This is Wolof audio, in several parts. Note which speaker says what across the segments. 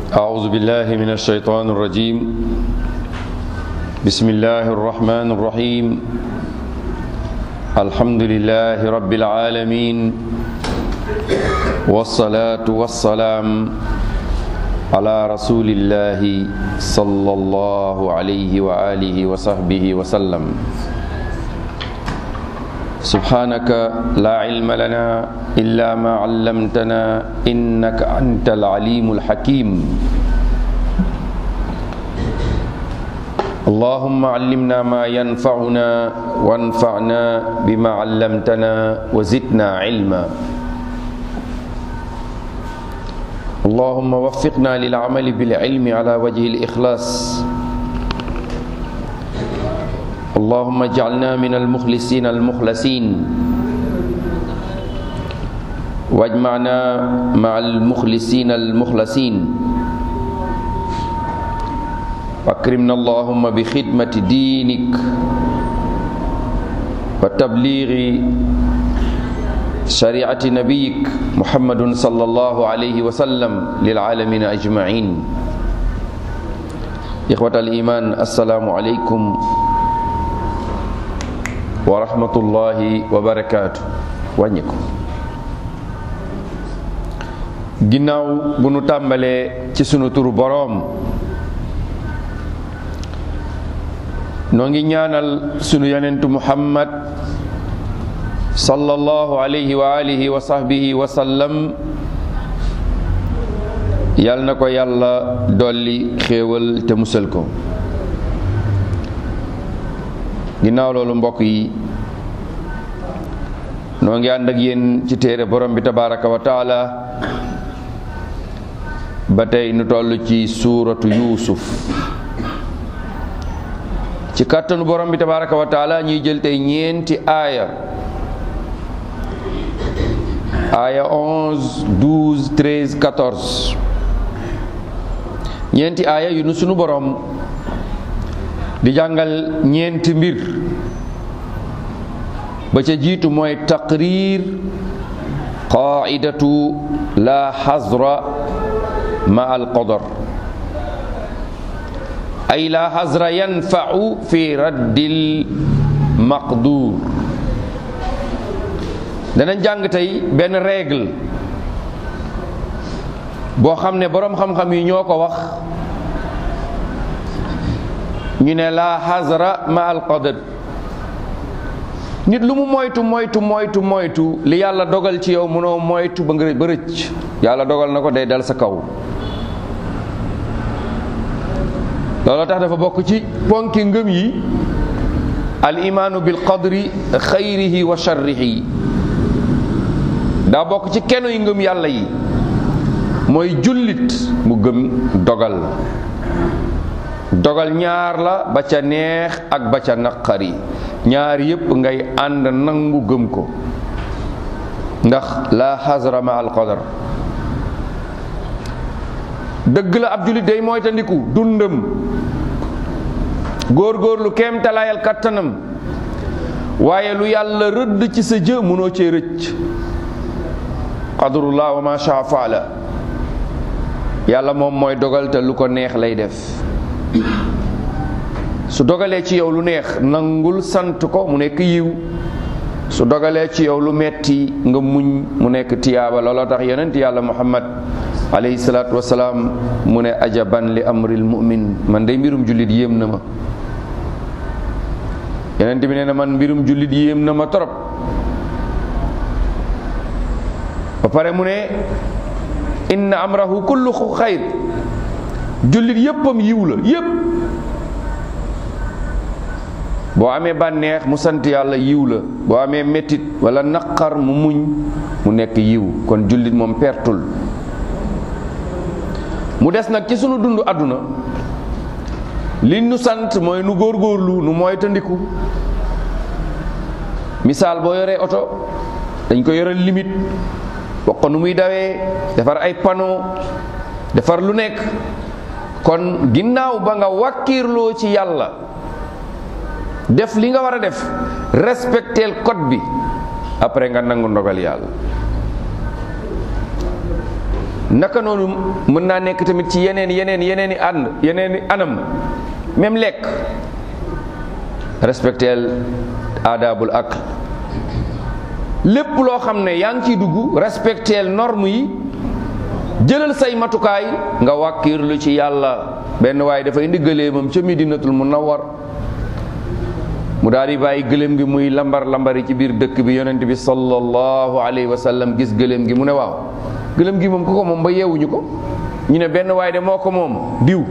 Speaker 1: أعوذ بالله من الشيطان الرجيم بسم الله الرحمن الرحيم الحمد لله رب العالمين والصلاة والسلام على رسول الله صلى الله عليه وآله وصحبه وسلم سبحانك لا علم لنا إلا ما علمتنا إنك أنت العليم الحكيم اللهم علمنا ما ينفعنا وانفعنا بما علمتنا وزدنا علما اللهم وفقنا للعمل بالعلم على وجه الإخلاص اللهم اجعلنا من المخلصين المخلصين واجمعنا مع المخلصين المخلصين واكرمنا اللهم بخدمة دينك وتبليغ شريعة نبيك محمد صلى الله عليه وسلم للعالمين أجمعين إخوة الإيمان السلام عليكم wa rahmatullahi wa barakaatu wàññi ko ginnaaw bu nu tàmbalee ci sunu turu boroom noo ngi ñaanal sunu yonentu muhammad sallallahu alayhi wa alihi wa sahbihi wa sallam yal na ko yàlla dolli xéewal te musal ko ginnaaw loolu mbokk yi noo ngi ànd ak yéen ci téere borom bi tabaraka wa taala ba tey nu toll ci suuratu yuusuf ci kàttanu borom bi tabaraka wa taala ñuy jël tey ñeenti aaya aaya 11 12 13 14 ñeenti aaya yu nu sunu borom di jàngal ñeenti mbir ba ca jiitu mooy taqrir qaidatu la xazra ma al qadar ay la xazra yanfau fi raddil maqdur danañ jàng tey benn règle boo xam ne boroom xam-xam yi ñoo ko wax ñu ne laa xasra ma al qadar nit lu mu moytu moytu moytu moytu li yàlla dogal ci yow mënoo moytu ba nga ba rëcc yàlla dogal na ko day dal sa kaw looloo tax dafa bokk ci ponki ngëm yi al imaanu bil qadri xayrihi wa sharrihi daa bokk ci kenu yi ngëm yàlla yi mooy jullit mu gëm dogal dogal ñaar la ba ca neex ak ba ca naqari ñaar yépp ngay ànd nangu gëm ko ndax la xasra ma al qadar dëgg la ab jullit day moytandiku dundam góor-góorlu kéem talaayal kattanam waaye lu yàlla rëdd ci sa jë mënoo cee rëcc qadrullah wa ma shaa faala yàlla moom mooy dogal te lu ko neex lay def su dogalee ci yow lu neex nangul sant ko mu nekk yiw su dogalee ci yow lu metti nga muñ mu nekk tiyaaba looloo tax yonent yàlla muhammad alayhi salaatu wasalaam mu ne ajaban li amril mu'min man day mbirum jullit yéem na ma yonent bi nee na man mbirum jullit yéem na ma torop ba pare mu ne inna amrahu kullu xayr jullit yéppam yiw la yépp boo amee bànneex mu sant yàlla yiw la boo amee mettit wala naqar mu muñ mu nekk yiw kon jullit moom pertul mu des nag ci sunu dund àdduna li nu sant mooy nu góorgóorlu nu moytandiku misaal boo yoree oto dañ ko yoral limite wax ko nu muy dawee defar ay panneau defar lu nekk kon ginnaaw ba nga wàkkiirloo ci yàlla def li nga war a def respecteel code bi après nga nangu ndogal yàlla naka noonu mën naa nekk tamit ci yeneen yeneen yeneen i ànd yeneen i anam même lekk respecteel aadaabul ak lépp loo xam ne yaa ngi ciy dugg respecteel norme yi jëlal say matukaay nga wàkkiirlu ci yàlla benn waaye dafa indi gëléemam ca Medinatul Munawwar mu daal di bàyyi gëléem gi muy lambar lambari ci biir dëkk bi yonent bi sallallahu alayhi wa sallam gis gëléem gi mu ne waaw gëléem gi moom ku ko moom ba yeewuñu ko ñu ne benn waaye de moo ko moom diw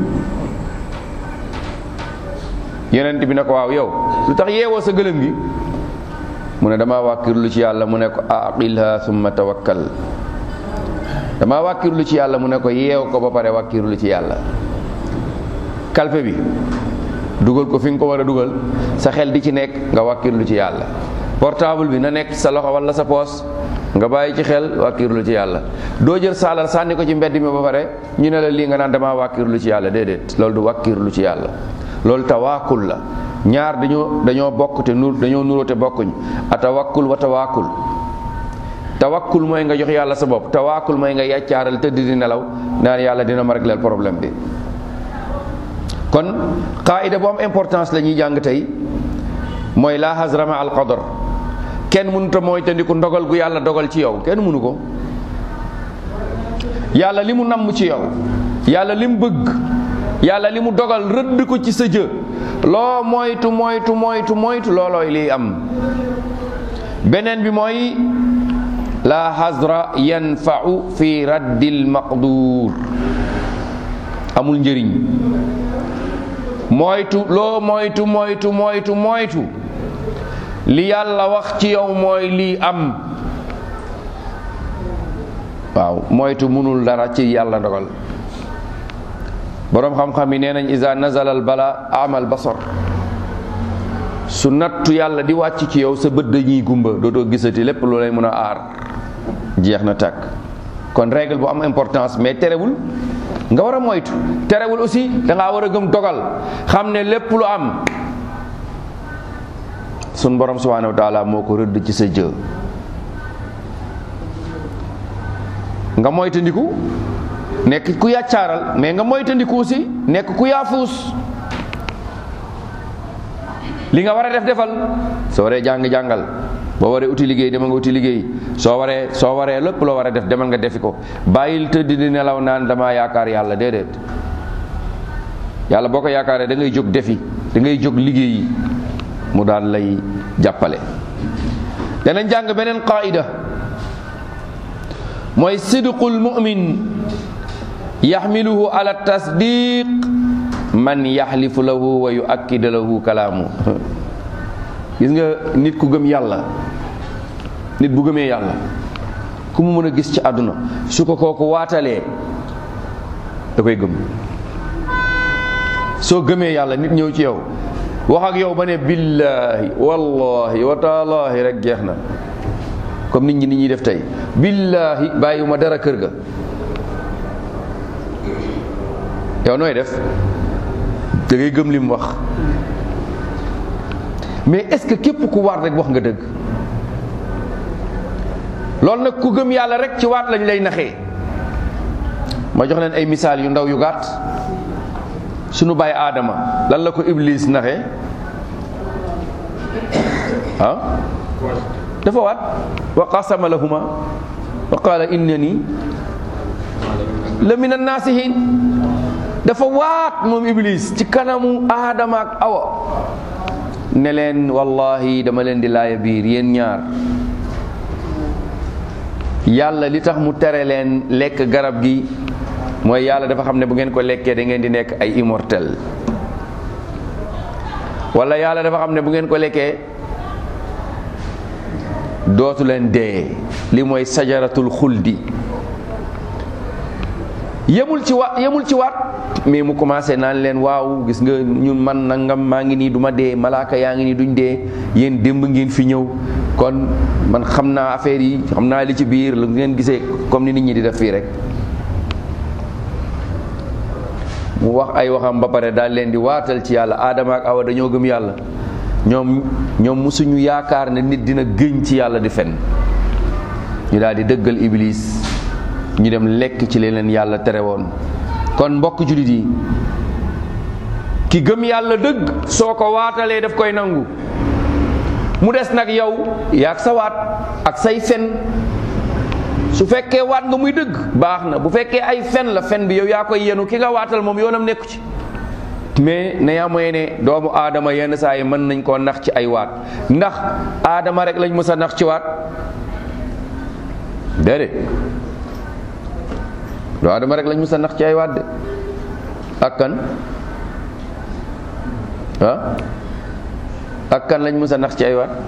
Speaker 1: yonent bi ne ko waaw yow lu tax yeewoo sa gëléem gi mu ne damaa wàkkirlu ci yàlla mu ne ko aqilha summa tawakkal damaa wàkkirlu ci yàlla mu ne ko yeew ko ba pare wàkkirlu ci yàlla kalpe bi dugal ko fi nga ko war a dugal sa xel di ci nekk nga wàkkirlu ci yàlla portable bi na nekk sa loxo wala sa poos nga bàyyi ci xel wàkkirlu ci yàlla doo jël saalal sànni ko ci mbedd mi ba pare ñu ne la lii nga naan damaa wàkkirlu ci yàlla déedéet loolu du wàkkirlu ci yàlla loolu tawaakul la ñaar dañoo dañoo bokk te nur dañoo nuroo te bokkuñ a tawakkul wa tawaakul tawakkul mooy nga jox yàlla sa bopp tawaakul mooy nga yàccaaral tëdd di nelaw naan yàlla dina ma régleel problème bi kon qaida bu am importance la ñuy jàng tey mooy la hasrama al qadar kenn mënut a mooy tandiku ndogal gu yàlla dogal ci yow kenn mënu ko yàlla li mu namm ci yow yàlla li mu bëgg yàlla li mu dogal rëdd ko ci sa jë loo moytu moytu moytu moytu loolooy liy am beneen bi mooy la hasra yanfau fi raddil maqdur amul njëriñ moytu loo moytu moytu moytu moytu li yàlla wax ci yow mooy lii am waaw moytu mënul dara ci yàlla ndogal boroom xam-xam yi nee nañ isa nazala al bala amal basar su nattu yàlla di wàcc ci yow sa bët dañuy gumba dootoo gisati lépp loo lay mën a aar jeex na tàkk kon règle bu am importance mais terewul nga war a moytu terewul aussi da ngaa war a gëm dogal xam ne lépp lu am sun borom subhanahu wa taala moo ko rëdd ci sa jë nga moytandiku nekk ku yàccaaral mais nga moytandiku aussi nekk ku yaafuus li nga war a def defal soo waree jàng-jàngal boo waree uti liggéey demal nga uti liggéey soo waree soo waree lépp loo war a def demal nga defi ko bàyyil tëdd di nelaw naan dama yaakaar yàlla déedéet yàlla boo ko yaakaaree da ngay jóg defi da ngay jóg liggéeyi mu daal lay jàppale danañ jàng beneen qaida mooy sidqul mu'min yaxmiluhu ala tasdiq man yaxlifu lahu wa yuakkid lahu kalaamu gis nga nit ku gëm yàlla nit bu gëmee yàlla ku mu mën a gis ci àdduna su ko kooku waatalee da koy gëm soo gëmee yàlla nit ñëw ci yow wax ak yow ba ne billaahi wallahi wa taalaahi rek jeex na comme nit ñi nit ñuy def tey billaahi bàyyiwuma dara kër ga yow nooy def da ngay gëm li mu wax mais est-ce que képp ku waat rek wax nga dëgg loolu nag ku gëm yàlla rek ci waat lañ lay naxee ma jox leen ay misaal yu ndaw yu gàtt sunu baay aadama lan la ko iblis naxee ah dafa waat wa qasama lahuma wa qala innani la min annaasihin dafa waat moom iblis ci kanamu aadama ak awa ne leen wallahi dama leen di laaya biir yéen ñaar yàlla li tax mu tere leen lekk garab gi mooy yàlla dafa xam ne bu ngeen ko lekkee da ngeen di nekk ay immortel wala yàlla dafa xam ne bu ngeen ko lekkee dootu leen dee li mooy sajaratul xuldi yemul ci wa yemul ci waat mais mu commencé naan leen waaw gis nga ñun man nangam maa ngi nii du ma dee malaaka yaa ngi nii duñ dee yéen démb ngeen fi ñëw kon man xam naa affaire yi xam naa li ci biir lu ngeen gisee comme ni nit ñi di def fii rek mu wax ay waxam ba pare daal leen di waatal ci yàlla aadama ak awa dañoo gëm yàlla ñoom ñoom musuñu yaakaar ne nit dina gëñ ci yàlla di fen ñu daal di dëggal iblis ñu dem lekk ci leneen yàlla tere woon kon mbokk jullit yi ki gëm yàlla dëgg soo ko waatalee daf koy nangu mu des nag yow yaag sa waat ak say fen su fekkee waat nga muy dëgg baax na bu fekkee ay fen la fen bi yow yaa koy yenu ki nga waatal moom yoonam nekku ci mais na yaa mooy ne doomu aadama yenn saa yi mën nañ koo nax ci ay waat ndax aadama rek lañ mës a nax ci waat déedéet doo aadama rek lañ mës a nax ci ay waat de ak kan ah ak kan lañ mës a nax ci ay waat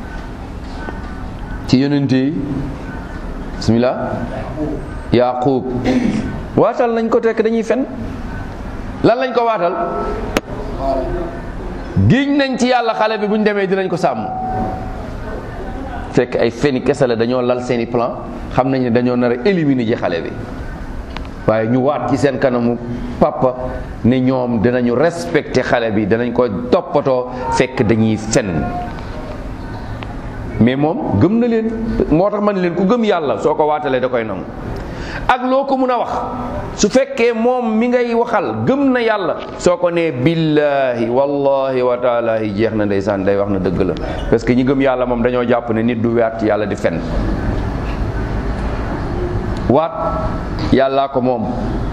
Speaker 1: ci yonente yi bismillah yaqub waatal nañ ko tekk dañuy fen lan lañ ko waatal giñ nañ ci yàlla xale bi bu ñu demee dinañ ko sàmm fekk ay feni kese la dañoo lal seeni plan xam nañ ne dañoo nar a éliminer ji xale bi waaye ñu waat ci seen kanamu papa ne ñoom dinañu respecté xale bi danañ ko toppatoo fekk dañuy fen mais moom gëm na leen moo tax man leen ku gëm yàlla soo ko waatalee da koy nangu ak loo ko mun a wax su fekkee moom mi ngay waxal gëm na yàlla soo ko nee billahi wallahi wa taalahi jeex na ndeysaan day wax na dëgg la parce que ñi gëm yàlla moom dañoo jàpp ne nit du waat yàlla di fen waat yàllaa ko moom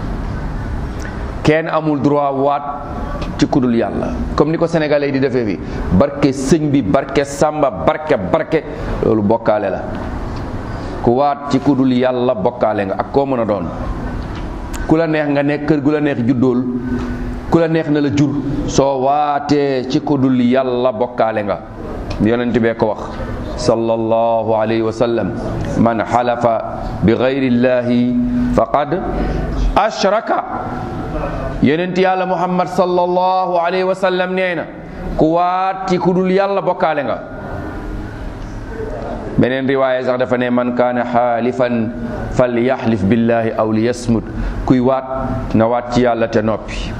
Speaker 1: kenn amul droit waat ci kudul yàlla comme ni ko sénégalais yi di defee fi barke sëñ bi barke sàmba barke barke loolu bokkaale la ku waat ci kudul yàlla bokkaale nga ak koo mën a doon ku la neex nga nekk kër gu la neex juddool ku la neex na la jur soo waatee ci kudul yàlla bokkaale nga yonent bee ko wax sallallahu alayhi wa sallam man xalafa bi gayrillahi faqad ashraka yonent yàlla muhammad sallallahu alayhi wa sallam nee na ku waat ci kudul yàlla bokkaale nga beneen riwaaya sax dafa ne man kaana xaalifan fal yaxlif billahi aw li yasmut kuy waat na waat ci yàlla te noppi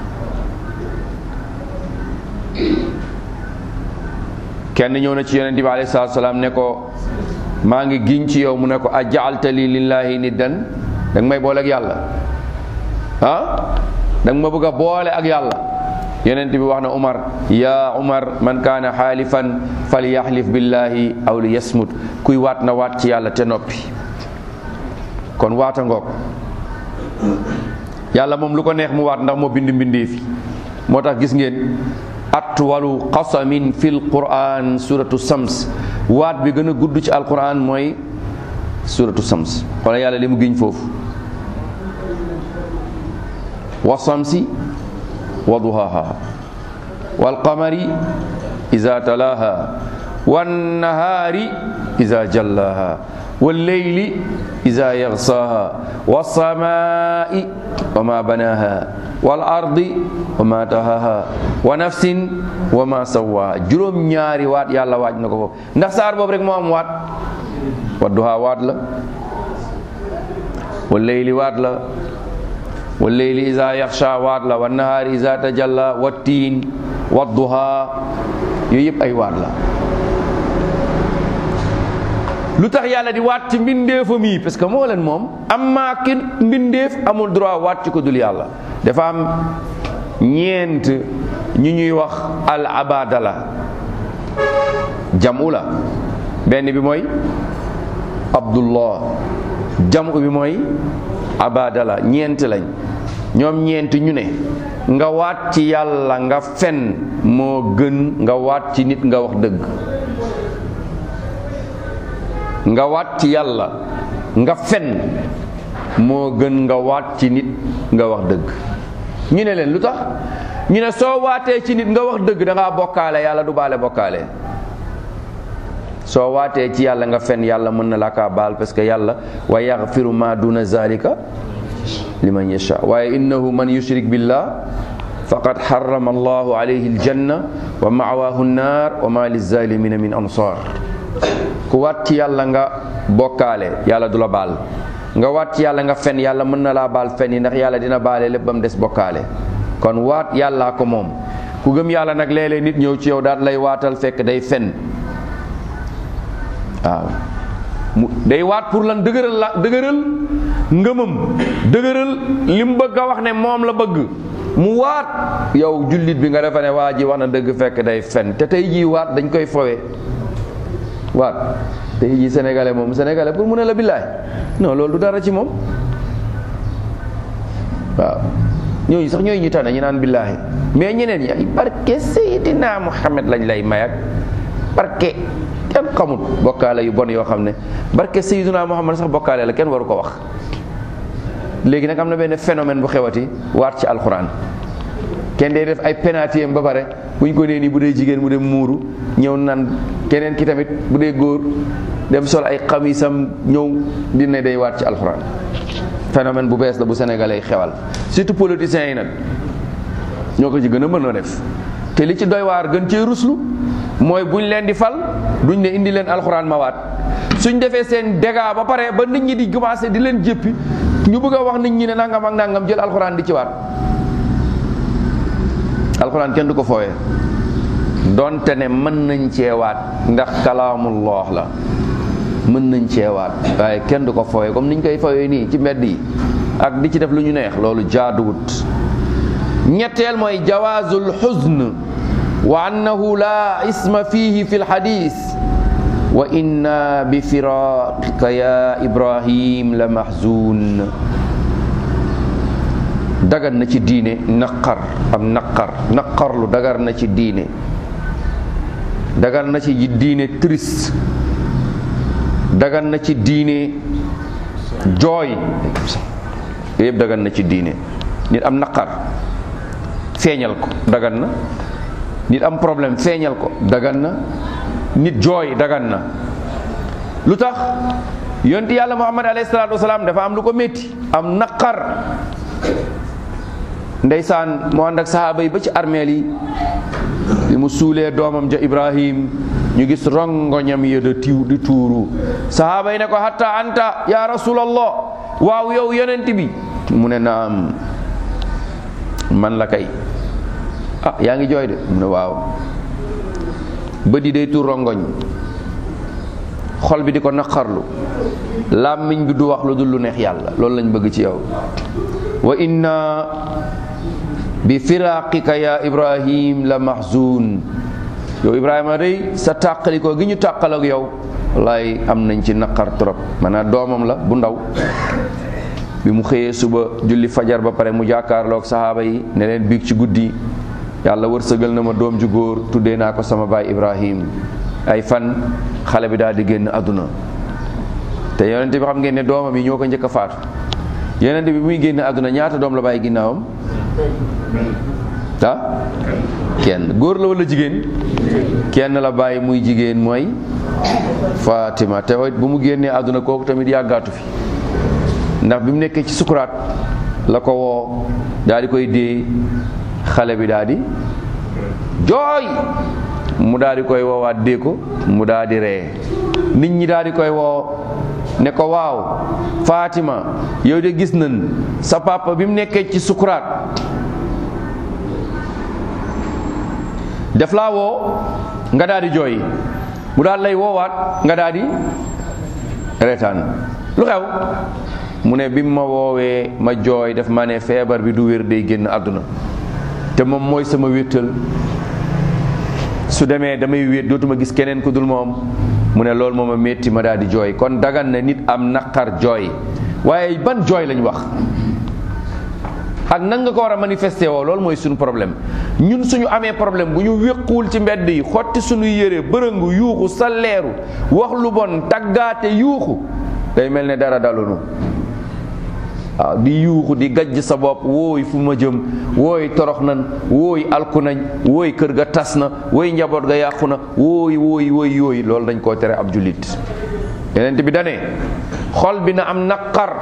Speaker 1: kenn ñëw na ci yonent bi alayhi salaatu salaam ne ko maa ngi giñ ci yow mu ne ko a jaalta li lillahi niddan da nga may boole ak yàlla ah da nga ma bëgg a boole ak yàlla yonent bi wax na Umar yaa Umar man kaana xaalifan fal yaxlif billahi aw li yasmut kuy waat na waat ci yàlla te noppi kon waata ngoog yàlla moom lu ko neex mu waat ndax moo bind mbindee fi moo tax gis ngeen atwalu qasamin fil quran suratu sams waat bi gën a gudd ci alquran mooy suratu sams wala yàlla li mu giñ foofu wa samsi wa duhaha wal qamari iza talaha wan nahari iza jallaha wal leyli iza yaghsaha was samai wa ma banaha wal ardi wa ma tahaha wa nafsin wa ma sawaha juróom ñaari waat yàlla waaj na ko foofu ndax saar boobu rek moo am waat wa duha waat la wal leyli waat la wal leyli iza yaxsha waat la wan nahaari iza tajalla wa tiin wa duha yooyu yëpp ay waat la lu tax yàlla di waat ci mbindeefam yi parce que moo leen moom amma ki mbindeef amul droit waat ci ko dul yàlla dafa am ñeent ñu ñuy wax al abadala jamu la benn bi mooy abdullah jamu bi mooy abadala ñeent lañ ñoom ñeent ñu ne nga waat ci yàlla nga fen moo gën nga waat ci nit nga wax dëgg nga waat ci yàlla nga fen moo gën nga waat ci nit nga wax dëgg ñu ne leen lu tax ñu ne soo waatee ci nit nga wax dëgg da ngaa bokkaale yàlla du baale bokkaale soo waatee ci yàlla nga fen yàlla mën na la kaa baal parce que yàlla wa yaxfiru ma duna zalika liman yasha waaye innahu man yushrik billah faqad harrama allahu alayhi aljanna wa ma'wahu nnar wa ma lizalimina min ansar ku waat ci yàlla nga bokkaale yàlla du la baal nga waat ci yàlla nga fen yàlla mën na laa baal fen yi ndax yàlla dina baale lépp ba mu des bokkaale kon waat yàllaa ko moom ku gëm yàlla nag léeg-léeg nit ñëw ci yow daal lay waatal fekk day fen waaw mu day waat pour lan dëgëral la dëgëral ngëmam dëgëral li mu bëgg a wax ne moom la bëgg mu waat yow jullit bi nga defa ne waa ji wax na dëgg fekk day fen te tey jii waat dañ koy fowe waat tey jii sénégalais moom sénégalais pour mu ne la billaay non loolu du dara ci moom waaw ñooñu sax ñooy ñu tànn ñu naan billaahi mais ñeneen ñi ay barke Seydina Muhammad lañ lay may ak barke kenn xamut bokkaale yu bon yoo xam ne barke Seydina Muhammad sax bokkaale la kenn waru ko wax léegi nag am na benn phénomène bu xewati waat ci alxuraan kenn day def ay penalty ba pare bu ñu ko nee nii bu dee jigéen mu dem muuru ñëw nan keneen ki tamit bu dee góor dem sol ay xamisam ñëw dina day waat ci alxuraan phénomène bu bees la bu sénégalais yi xewal surtout politiciens yi nag ñoo ko ci gën a mën a def te li ci doy waar gën cee ruslu mooy buñ leen di fal duñ ne indi leen alxuraan ma waat suñ defee seen dégâts ba pare ba nit ñi di commencé di leen jéppi ñu bëgg a wax nit ñi ne nangam ak nangam jël alxuraan di ci waat alxuraan kenn du ko fooyee donte ne mën nañ cee waat ndax kalaamullah la mën nañ cee waat waaye kenn du ko fooyee comme niñ koy fooyee nii ci mbedd yi ak di ci def lu ñu neex loolu jaaduwut ñetteel mooy jawaazul xuzn wa annahu la isma fihi fi lxadis wa inna bi firaqika ya ibrahim la mahzun dagan na ci diine naqar am naqar naqarlu dagar na ci diine dagan na ci diine triste dagan na ci diine jooy yëpp dagan na ci diine nit am naqar feeñal ko dagan na nit am problème feeñal ko dagan na nit jooy dagan na lu tax yonti yàlla muhammad alayhi salaatu wasalaam dafa am lu ko métti am naqar ndeysaan mu ànd ak sahaaba yi ba ci armeel yi li mu suulee doomam ja ibrahim ñu gis rongoñam ya da tiw di tuuru sahaaba yi ne ko hatta anta ya rasulallah waaw yow yonent bi mu ne naam man la kay ah yaa ngi jooy de mu ne waaw bët yi day tuur rongoñ xol bi di ko naqarlu làmmiñ bi du wax lu dul lu neex yàlla loolu lañ bëgg ci yow wa inna bi firaqika ya ibrahim la mahzun yow ibrahima day sa tàqalikoo gi ñu tàqal ak yow wallaay am nañ ci naqar trop maanaam doomam la bu ndaw bi mu xëyee suba julli fajar ba pare mu jàkkaarloog sahaaba yi ne leen biig ci guddi yàlla wërsëgal na ma doom ju góor tuddee naa ko sama baay ibrahim ay fan xale bi daal di génn àdduna te yonente bi xam ngeen ne doomam yi ñoo ko njëkk a faatu yonente bi muy génn àdduna ñaata doom la bàyyi ginnaawam ah kenn góor la wala jigéen kenn la bàyyi muy jigéen mooy Fatima te bu mu génnee àdduna kooku tamit yàggaatu fi ndax bi mu nekkee ci sukuraat la ko woo daal di koy dee xale bi daal di jooy mu daal di koy woowaat dee ko mu daal di ree nit ñi daal di koy woo ne ko waaw Fatima yow de gis nañ sa papa bi mu nekkee ci sukuraat def laa woo nga daal di jooy mu daal lay woowaat nga daal di reetaan lu xew mu ne bi ma woowee ma jooy def ma ne feebar bi du wér day génn àdduna te moom mooy sama wéttal su demee damay wéet dootuma gis keneen ku dul moom mu ne loolu moom a métti ma daal di jooy kon dagan na nit am naqar jooy waaye ban jooy lañ wax ak nan nga ko war a manifesté woo loolu mooy suñu problème ñun suñu amee problème bu ñu wéquwul ci mbedd yi xotti suñu yére bërëngu yuuxu salleeru wax lu bon taggaate yuuxu day mel ne dara dalunu waaw di yuuxu di gajj sa bopp wooy fu ma jëm wooy torox nan wooy alku nañ wooy kër ga tas na wooy njaboot ga yàqu na wooy wooy wooy yooyu loolu dañ koo tere ab jullit yeneen bi dane xol bi na am naqar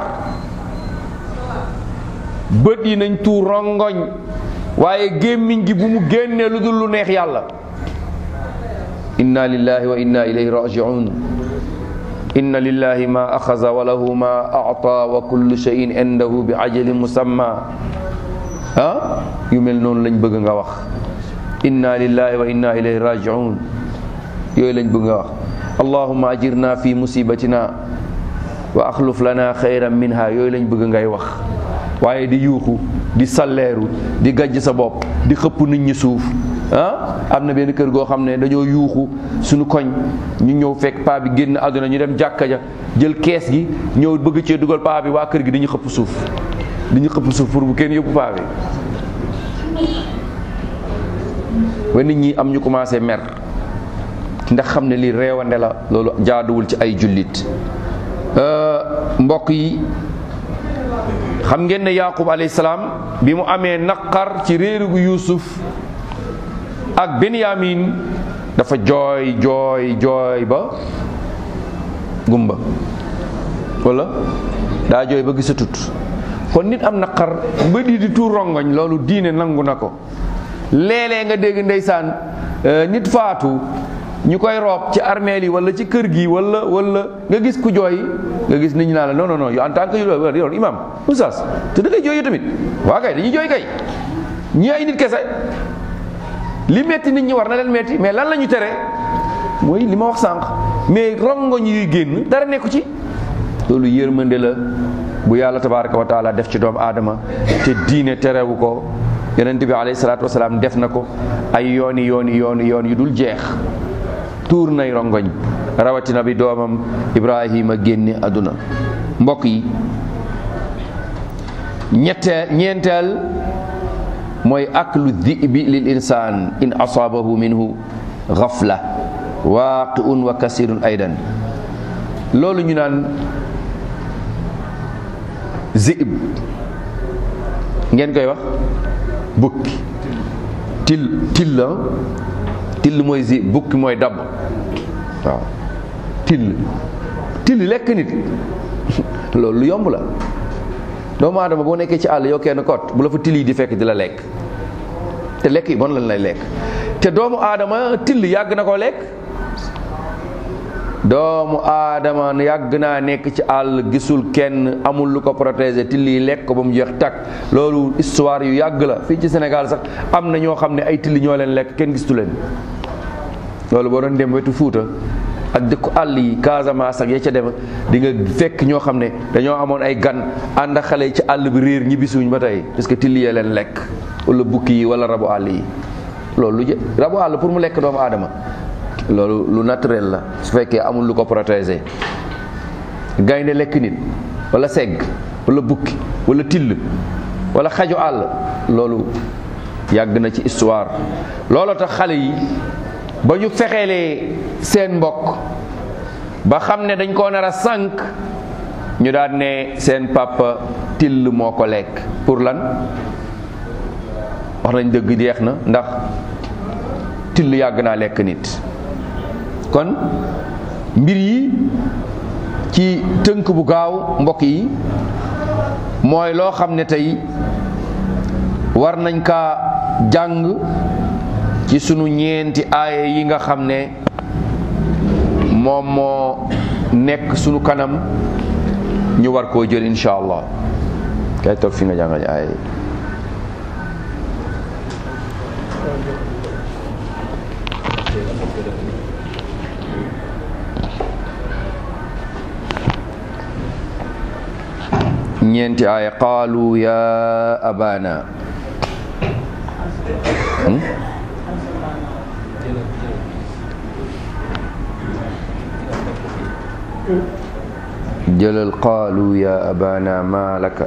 Speaker 1: bët yi nañ tuur rongoñ waaye gémmiñ gi bu mu génnee lu dul lu neex yàlla inna lillahi wa inna ilayhi rajiun inna lillahi ma axaza wa lahu ma ata wa kullu shay'in indahu bi ajalin musamma ah yu mel noonu lañ bëgg nga wax inna lillahi wa inna ilayhi rajiun yooyu lañ bëgg nga wax allahumma ajirna fi musibatina wa axluf lana xayran minha yooyu lañ bëgg ngay wax waaye di yuuxu di salleeru di gàjj sa bopp di xëpp nit ñi suuf ah am na benn kër goo xam ne dañoo yuuxu suñu koñ ñu ñëw fekk paa bi génn àdduna ñu dem jàkka ja jël kees gi ñëw bëgg cee dugal paa bi waa kër gi di ñu xëpp suuf di ñu xëpp suuf pour bu kenn yóbbu paa bi ba nit ñi am ñu commencé mer ndax xam ne lii reewande la loolu jaaduwul ci ay jullit mbokk yi xam ngeen ne yaqub alayhi salaam bi mu amee naqar ci réeru gu yuusuf ak benyamin dafa jooy jooy jooy ba gumba wala daa jooy ba gisatut kon nit am naqar ba di di tuur rongoñ loolu diine nangu na ko léeg-léeg nga dégg ndeysaan nit faatu ñu koy roob ci armeel yi wala ci kër gi wala wala nga gis ku jooy nga gis nit ñi naa la non non non yow en tant que yow imam oustaz te da ngay jooy tamit waa kay dañuy jooy kay ñi ay nit kese li metti nit ñi war na leen metti mais lan la ñu tere mooy li ma wax sànq mais rongoñ yuy génn dara nekku ci loolu yërmande la bu yàlla tabaraka wa taala def ci doomu aadama te diine terewu ko yonent bi alayhi salaatu wasalaam def na ko ay yooni yooni yooni yoon yu dul jeex tuur nay rongoñ rawatina bi doomam ibrahima génne àdduna mbokk yi ñetteel ñeenteel mooy aklu dhibi lil insaan in asaabahu minhu ghafla waaqiun wa kasirun aydan loolu ñu naan zib ngeen koy wax bukki til til la till mooy zi bukki mooy dabb waaw till till lekk nit loolu lu yomb la doomu aadama boo nekkee ci àll yow kenn kot bu la fa till yi di fekk di la lekk te lekk yi bon lañ lay lekk te doomu aadama till yàgg na koo lekk doomu aadama yàgg naa nekk ci àll gisul kenn amul lu ko protéger till yi lekk ko ba mu jeex takk loolu histoire yu yàgg la fii ci Sénégal sax am na ñoo xam ne ay till ñoo leen lekk kenn gistu leen loolu boo doon dem wetu Fuuta ak dëkku àll yi Casamance ak ya ca dem di nga fekk ñoo xam ne dañoo amoon ay gan ànd ak xale yi ci àll bi réer ñibbisuñ ba tey parce que till yee leen lekk wala bukki yi wala rabu àll yi loolu lu jë rabu àll pour mu lekk doomu aadama loolu lu naturel la su fekkee amul lu ko protéger gaynde lekk nit wala segg wala bukki wala till wala xaju àll loolu yàgg na ci histoire looloo tax xale yi ba ñu fexeelee seen mbokk ba xam ne dañ koo nar a sànq ñu daan ne seen papa till moo ko lekk pour lan wax nañ dëgg jeex na ndax till yàgg naa lekk nit kon mbir yi ci tënk bu gaaw mbokk yi mooy loo xam ne tey war nañ kaa jàng ci sunu ñeenti aaya yi nga xam ne moom moo nekk sunu kanam ñu war koo jël insha allah kay toog fi nga jàngal aaya yi ñeenti aaya qaalu ya abana jëlal qaalu ya abana ma laka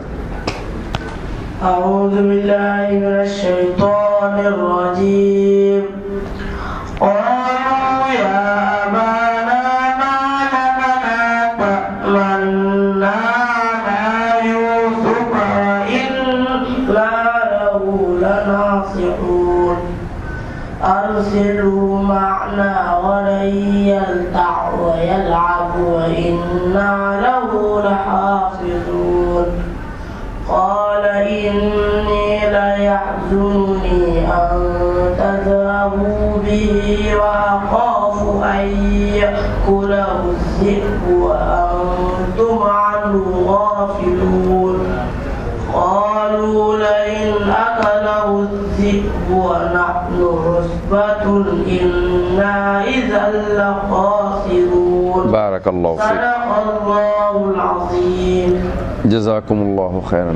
Speaker 2: أعوذ بالله من الشيطان الرجيم قالوا يا أبانا ما لنا لا تأمنا على يوسف وإنا له لناصحون أرسله معنا ولن يلتع ويلعب وإنا له لحافظون قال إني ليحزنني أن تذهبوا به وأخاف أن يأكله الذئب وأنتم عنه غافلون قالوا لئن أكله الذئب الذئب ونحن عصبة إنا إذا لخاسرون
Speaker 1: barakallahu fiik
Speaker 2: صدق الله العظيم
Speaker 1: jazakumullahu xeyran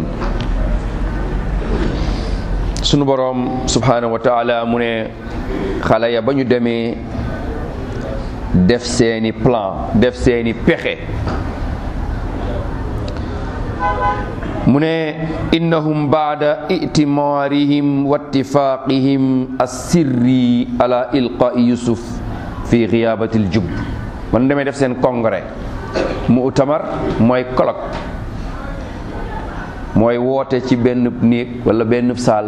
Speaker 1: sunu boroom subhanahu wa taala mu ne xale ya ba ñu demee def seeni plan def seeni pexe mu ne innahum baada itimaarihim wa ittifaaqihim assirri ala ilqaa'i yusuf fi xiyaabati ljub man demee def seen congrès mu'tamar mooy colloque mooy woote ci benn néeg wala benn saal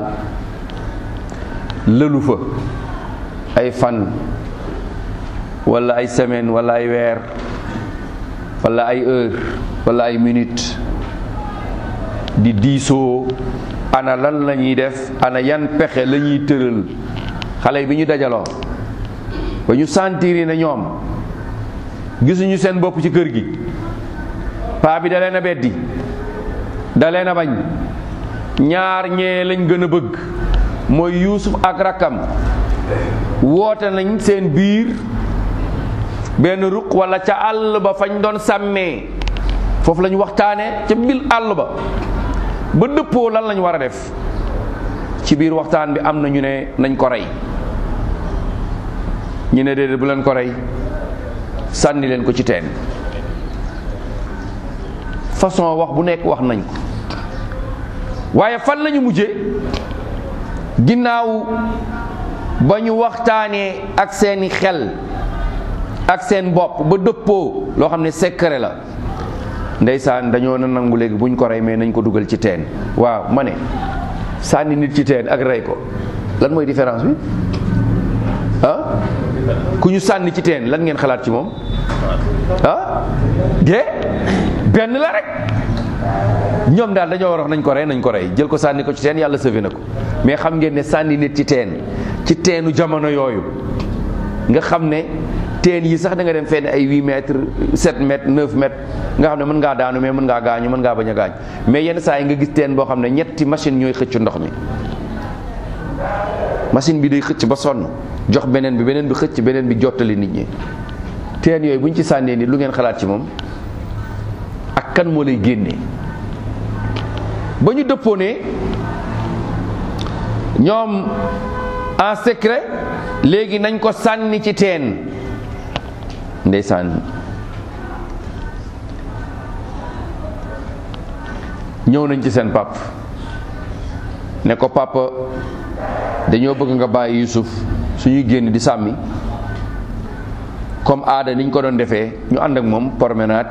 Speaker 1: lëlu fa ay fan wala ay semaine wala ay weer wala ay heure wala ay minute di diisoo ana lan la ñuy def ana yan pexe la ñuy tëral xale bi ñu dajaloo ba ñu sentir ne ñoom gisuñu seen bopp ci kër gi paa bi da leen a beddi da leen a bañ ñaar ñee lañ gën a bëgg mooy yuusuf ak rakkam woote nañ seen biir benn ruq wala ca àll ba fañ doon sàmmee foofu la ñu waxtaane ca bil àll ba ba dëppoo lan lañ war a def ci biir waxtaan bi am na ñu ne nañ ko rey ñu ne déedéet bu leen ko rey sànni leen ko ci teen façon wax bu nekk wax nañ ko waaye fan lañu mujje ginnaaw ba ñu waxtaanee ak seeni xel ak seen bopp ba dëppoo loo xam ne secret la ndeysaan dañoo na nangu léegi buñ ko rey mais nañ ko dugal ci teen waaw ma ne sànni nit ci teen ak rey ko lan mooy différence bi ah ku ñu sànni ci teen lan ngeen xalaat ci moom ah de benn la rek ñoom daal dañoo war a wax nañ ko rey nañ ko rey jël ko sànni ko ci teen yàlla sëfe na ko mais xam ngeen ne sànni nit ci teen ci teenu jamono yooyu nga xam ne teen yi sax da nga dem fenn ay 8 mètres 7 mètres 9 mètres nga xam ne mën ngaa daanu mais mën ngaa gaañu mën ngaa bañ a gaañ mais yenn saa yi nga gis teen boo xam ne ñetti machine ñooy xëcc ndox mi machine bi day xëcc ba sonn jox beneen bi beneen bi xëcc beneen bi jottali nit ñi teen yooyu bu ñu ci sànnee nit lu ngeen xalaat ci moom ak kan moo lay génne ba ñu dëppoo ne ñoom en secret léegi nañ ko sànni ci teen ndeysaan ñëw nañ ci seen pap ne ko papa dañoo bëgg nga bàyyi Yusuf suñuy génn di sàmmi comme aada niñ ko doon defee ñu ànd ak moom promenade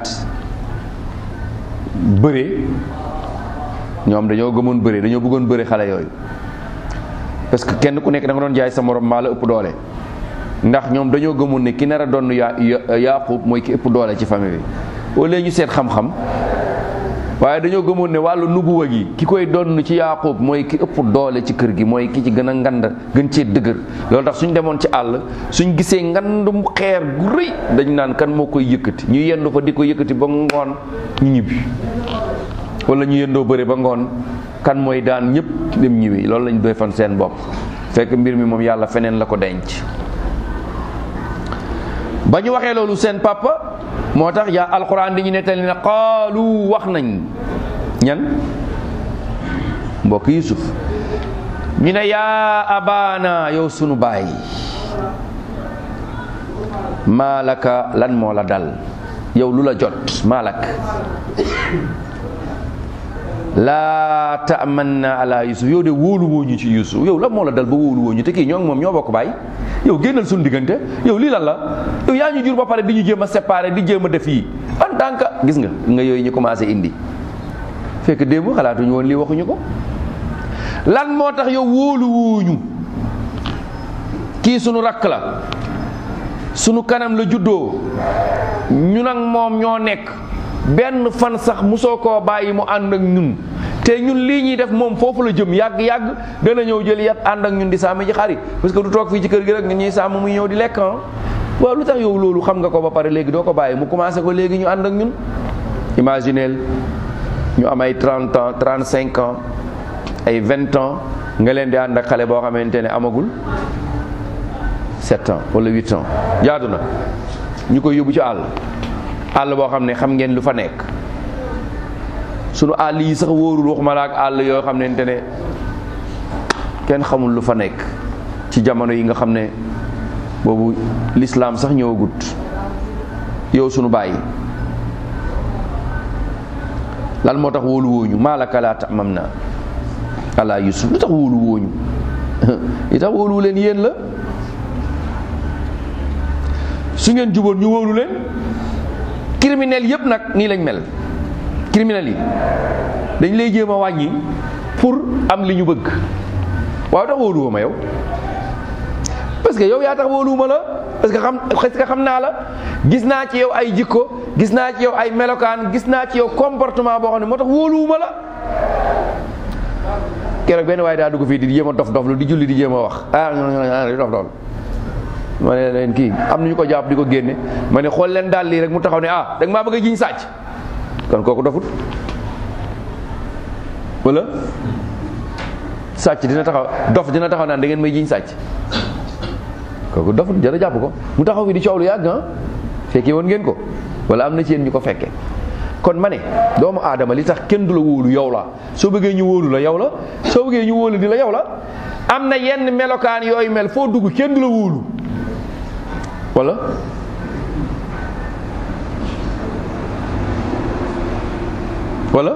Speaker 1: bëre ñoom dañoo gëmoon bëre dañoo bëggoon bëre xale yooyu parce que kenn ku nekk da nga doon jaay sa morom maa la ëpp doole ndax ñoom dañoo gëmoon ne ki nar a doon ya Yaaqub mooy ki ëpp doole ci famille bi au lieu ñu seet xam-xam waaye dañoo gëmoon ne wàllu nubuwa gi ki koy donn ci Yaaqub mooy ki ëpp doole ci kër gi mooy ki ci gën a ngand gën cee dëgër loolu tax suñ demoon ci àll suñ gisee ngandum xeer gu rëy dañ naan kan moo koy yëkkati ñu yendu fa di ko yëkkati ba ngoon ñu ñibbi wala ñu yendoo bëre ba ngoon kan mooy daan ñëpp dem ñibbi loolu lañ doy fan seen bopp fekk mbir mi moom yàlla feneen la ko denc ba ñu waxee loolu seen papa moo tax yaa alquran di ñu nettali ne qaalu wax nañ ñan mbokk yusuf ñu ne yaa abaana yow sunu baay maalaka lan moo la dal yow lu la jot maalak laa taamanna ala yusuf yow de wóolu woo ñu ci yusuf yow lan moo la dal ba wóolu woo ñu te kii ñoo ngi moom ñoo bokk baay yow génnal suñu diggante yow lii lan la yow yaa ñu jur ba pare di ñu jéem a séparer di jéem a def yi en tant que gis nga nga yooyu ñu commencé indi fekk démb xalaatuñu woon lii waxuñu ko lan moo tax yow wóolu wooñu kii sunu rakk la sunu kanam la juddoo ñu nag moom ñoo nekk benn fan sax musoo koo bàyyi mu ànd ak ñun te ñun lii ñuy def moom foofu la jëm yàgg-yàgg dana ñëw jël yat ànd ak ñun di sàmm ji xari parce que du toog fii ci kër gi rek nga ñuy sàmm muy ñëw di lekk ah waaw lu tax yow loolu xam nga ko ba pare léegi doo ko bàyyi mu commencé ko léegi ñu ànd ak ñun imagineel ñu am ay 30 ans 35 ans ay 20 ans nga leen di ànd ak xale boo xamante ne amagul sept ans wala huit ans jaadu na ñu koy yóbbu ci àll àll boo xam ne xam ngeen lu fa nekk sunu àll yi sax wóorul waxuma la ak àll yoo xamante ne kenn xamul lu fa nekk ci jamono yi nga xam ne boobu lislaam sax ñëwagut yow sunu bàyyi lan moo tax wóolu wooñu maalaka laa tamam na ala yusuf lu tax wóolu wooñu li tax wóolu leen yéen la su ngeen juboon ñu wóolu leen criminel yépp nag nii lañ mel criminel yi dañ lay jéem a wàññi pour am li ñu bëgg waaw tax wóoluwoo ma yow parce que yow yaa tax wóoluwuma la parce que xam parce que xam naa la gis naa ci yow ay jikko gis naa ci yow ay melokaan gis naa ci yow comportement boo xam ne moo tax wóoluwuma la keroog benn waaye daa dugg fii di jéem a dof dof lu di julli di jéem a wax ah di dof dof ma ne leen kii am nañu ko jàpp di ko génne ma ne xool leen daal lii rek mu taxaw ne ah da nga maa bëgg a jiñ sàcc kon kooku dofut wala sàcc dina taxaw dof dina taxaw naan da ngeen may jiñ sàcc kooku dofut jara jàpp ko mu taxaw fi di coow lu yàgg ah fekkee woon ngeen ko wala am na ci yéen ñu ko fekke kon ma ne doomu aadama li tax kenn du la wóolu yow la soo bëggee ñu wóolu la yow la soo bëggee ñu wóolu di la yow la am na yenn melokaan yooyu mel foo dugg kenn du la wóolu wala wala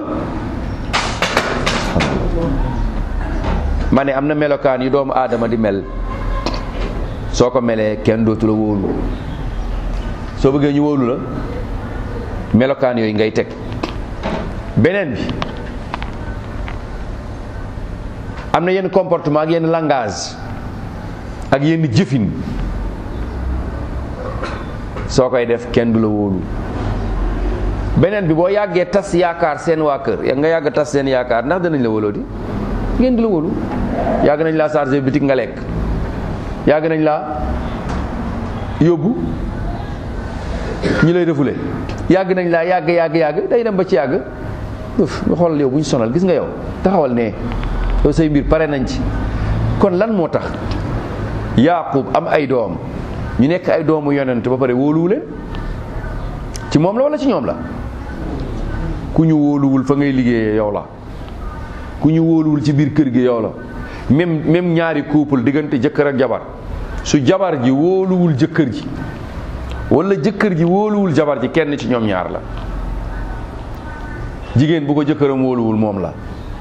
Speaker 1: ma ne am na melokaan yu doomu aadama di mel soo ko melee kenn dootu la wóolu soo bëggee ñu wóolu la melokaan yooyu ngay teg beneen bi am na yenn comportement ak yenn langage ak yenn jëfin soo koy def kenn du la wóolu beneen bi boo yàggee tas yaakaar seen waa kër nga yàgg tas seen yaakaar ndax danañ la wóoloo di ngeen du la wóolu yàgg nañ laa chargé bitik nga lekk yàgg nañ laa yóbbu ñi lay defule yàgg nañ laa yàgg yàgg yàgg day dem ba ci yàgg uf nga xoolal yow bu ñu sonal gis nga yow taxawal ne yow say mbir pare nañ ci kon lan moo tax Yaaqub am ay doom ñu nekk ay doomu yonent ba pare wóoluwu leen ci moom la wala ci ñoom la ku ñu wóoluwul fa ngay liggéeyee yow la ku ñu wóoluwul ci biir kër gi yow la même même ñaari couple diggante jëkkër ak jabar su jabar ji wóoluwul jëkkër ji wala jëkkër ji wóoluwul jabar ji kenn ci ñoom ñaar la jigéen bu ko jëkkëram wóoluwul moom la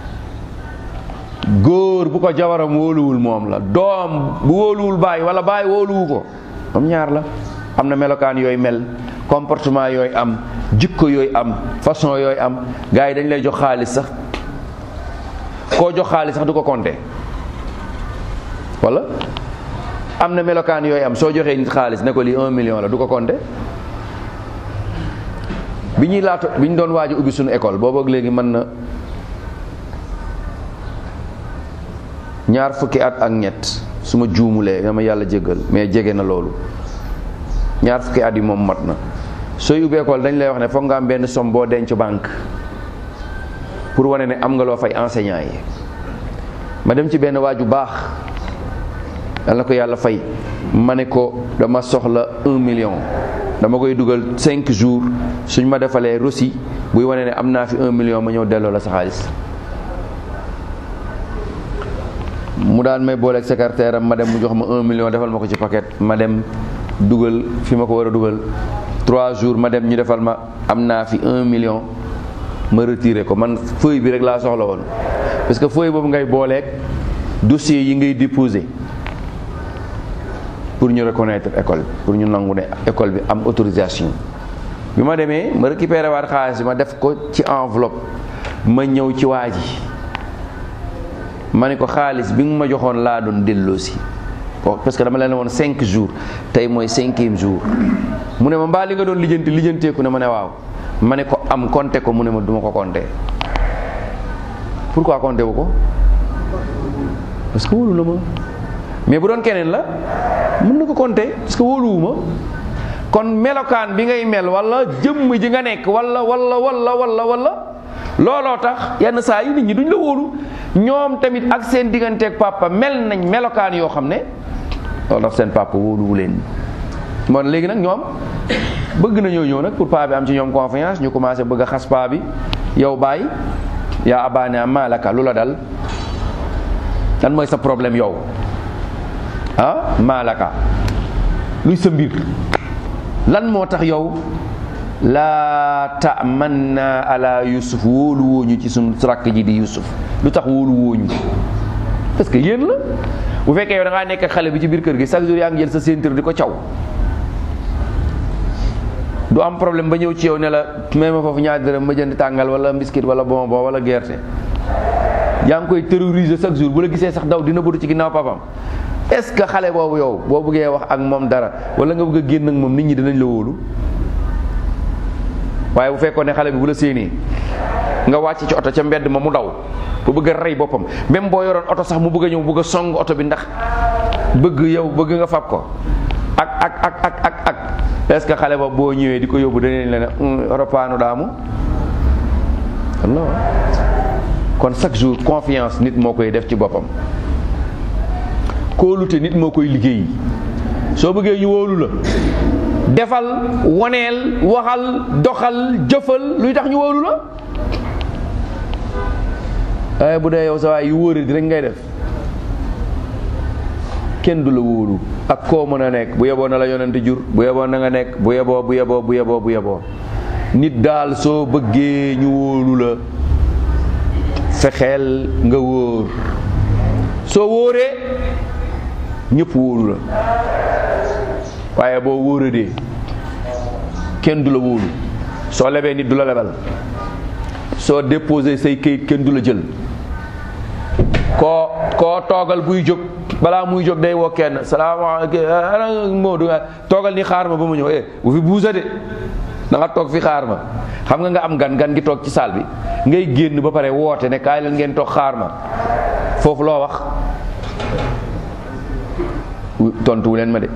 Speaker 1: góor bu ko jabaram wóoluwul moom la doom bu wóoluwul baay wala baay wóoluwu ko moom ñaar la am na melokaan yooyu mel comportement yooyu am jikko yooyu am façon yooyu am gars yi dañ lay jox xaalis sax koo jox xaalis sax du ko compter wala am na melokaan yooyu am soo joxee nit xaalis ne ko lii un million la du ko compter bi ñuy laata bi ñu doon waaj a ubbi suñu école boobu ak léegi mën na ñaar fukki at ak ñett su ma juumulee dama yàlla jéggal mais jege na loolu ñaar fukki at yi moom mat na sooy ubbi école dañ lay wax ne foog nga am benn somme boo denc banque pour wane ne am nga loo fay enseignant yi ma dem ci benn waaju baax yal na ko yàlla fay ma ne ko dama soxla un million dama koy dugal cinq jours suñ ma defalee reçu buy wane ne am naa fi un million ma ñëw delloo la sa xaalis mu daan may booleeg secrétaire am ma dem mu jox ma un million defal ma ko ci paquet ma dem dugal fi ma ko war a dugal trois jours ma dem ñu defal ma am naa fi un million ma retiré ko man feuille bi rek laa soxla woon parce que feuille boobu ngay booleeg dossier yi ngay déposé pour ñu reconnaître école bi pour ñu nangu ne école bi am autorisation bi ma demee ma récupéré waat xaalis bi ma def ko ci enveloppe ma ñëw ci waa ji ma ne ko xaalis bi nga ma joxoon laa doon delloosi parce que dama leen woon cinq jours tey mooy cinquième jour mu ne ma mbaa li nga doon lijjanti lijjanteeku ne ma ne waaw ma ne ko am compté ko mu ne ma duma ko compté pourquoi compté wu ko parce que wóolu na ma mais bu doon keneen la mën na ko compté parce que wóoluwuma kon melokaan bi ngay mel wala jëmm ji nga nekk wala wala wala wala wala looloo tax yenn saa yi nit ñi duñ la wóolu ñoom tamit ak seen digganteeg papa mel nañ melokaan yoo xam ne loolu tax seen papa wóoluwu leen moom léegi nag ñoom bëgg nañoo ñëw nag pour paa bi am ci ñoom confiance ñu commencé bëgg a xas paa bi yow baay yaa abaane am maalaka lu la dal lan mooy sa problème yow ah maalaka luy sa mbir lan moo tax yow laa tamanna ala yusuf wóolu wooñu ci suñ rakk ji di yusuf lu tax wóolu wooñu parce que yéen la bu fekkee yow da ngaa nekk xale bi ci biir kër gi chaque jour yaa ngi jël sa ceinture di ko caw du am problème ba ñëw ci yow ne la may ma foofu ñaar dërëm ma jënd tàngal wala biscuit wala bonbon wala gerte yaa ngi koy terroriser chaque jour bu la gisee sax daw dina bëdu ci ginnaaw papam est-ce que xale boobu yow boo bëggee wax ak moom dara wala nga bëgg a génn ak moom nit ñi dinañ la wóolu waaye bu fekkoon ne xale bi bu la séenee nga wàcc ci oto ca mbedd ma mu daw bu bëgg a rey boppam même boo yoroon oto sax mu bëgg a ñëw bëgg a song oto bi ndax bëgg yow bëgg nga fab ko ak ak ak ak ak ak est-ce que xale ba boo ñëwee di ko yóbbu danañ la ne ropaanu daamu Allah kon chaque jour confiance nit moo koy def ci boppam kóolute nit moo koy liggéey soo bëggee ñu wóolu la defal woneel waxal doxal jëfal luy tax ñu wóolu la waaye bu dee yow sa waay yu wóore di rek ngay def kenn du la wóolu ak koo mën a nekk bu yeboo na la yonent jur bu yeboo na nga nekk bu yeboo bu yeboo bu yeboo bu yeboo nit daal soo bëggee ñu wóolu la fexeel nga wóor soo wóoree ñëpp wóolu la waaye boo wóoradee kenn du la wóolu soo lebee nit du la lebal soo déposé say këyit kenn du la jël koo koo toogal buy jóg balaa muy jóg day woo kenn salaamaaleykum moo du toogal ni xaar ma ba mu ñëw eh bu fi buusa de da nga toog fi xaar ma xam nga nga am gan gan gi toog ci saal bi ngay génn ba pare woote ne kaay leen ngeen toog xaar ma foofu loo wax tontuwu leen ma de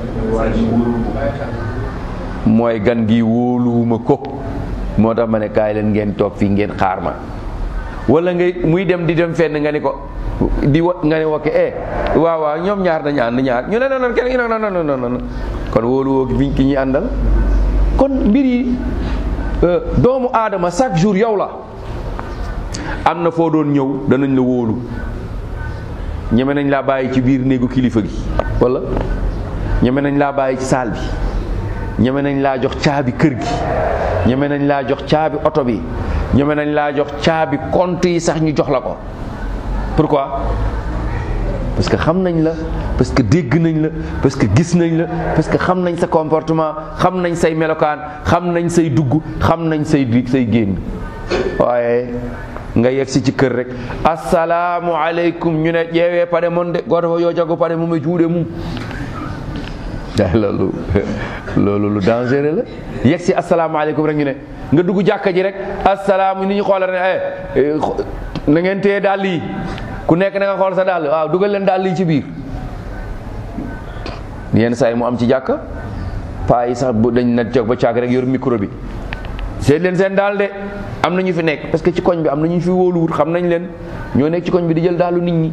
Speaker 1: mooy gan gi wóoluwuma ko moo tax ma ne kaay leen ngeen toog fii ngeen xaar ma wala ngay muy dem di dem fenn nga ni ko di wa nga ne wokke eh waaw waaw ñoom ñaar nañu ànd ñaar ñu ne non non kenn non non non non kon wóolu woo fi ki ñuy àndal kon mbir yi doomu aadama chaque jour yow la am na foo doon ñëw danañ la wóolu ñeme nañ laa bàyyi ci biir néegu kilifa gi wala ñeme nañ laa bàyyi ci saal bi ñeme nañ laa jox caabi kër gi ñeme nañ laa jox caabi oto bi ñeme nañ laa jox caabi compte yi sax ñu jox la ko pourquoi parce que xam nañ la parce que dégg nañ la parce que gis nañ la parce que xam nañ sa comportement xam nañ say melokaan xam nañ say dugg xam nañ say say génn waaye nga yegg si ci kër rek asalaamu aleykum ñu ne ƴeewee pare mon de goto fo yo jago pare mum e juuɗe mum loolu loolu lu dangereux la yegg si asalaamu aleykum rek ñu ne nga dugg jàkka ji rek asalaamu ni ñu xoolal ne eh na ngeen téye dàll yi ku nekk na nga xool sa dàll waaw dugal leen dàll yi ci biir yenn saa yi mu am ci jàkka paa yi sax bu dañ na toog ba caag rek yor micro bi seet leen seen daal de am na ñu fi nekk parce que ci koñ bi am na ñu fi wóoluwut xam nañ leen ñoo nekk ci koñ bi di jël daalu nit ñi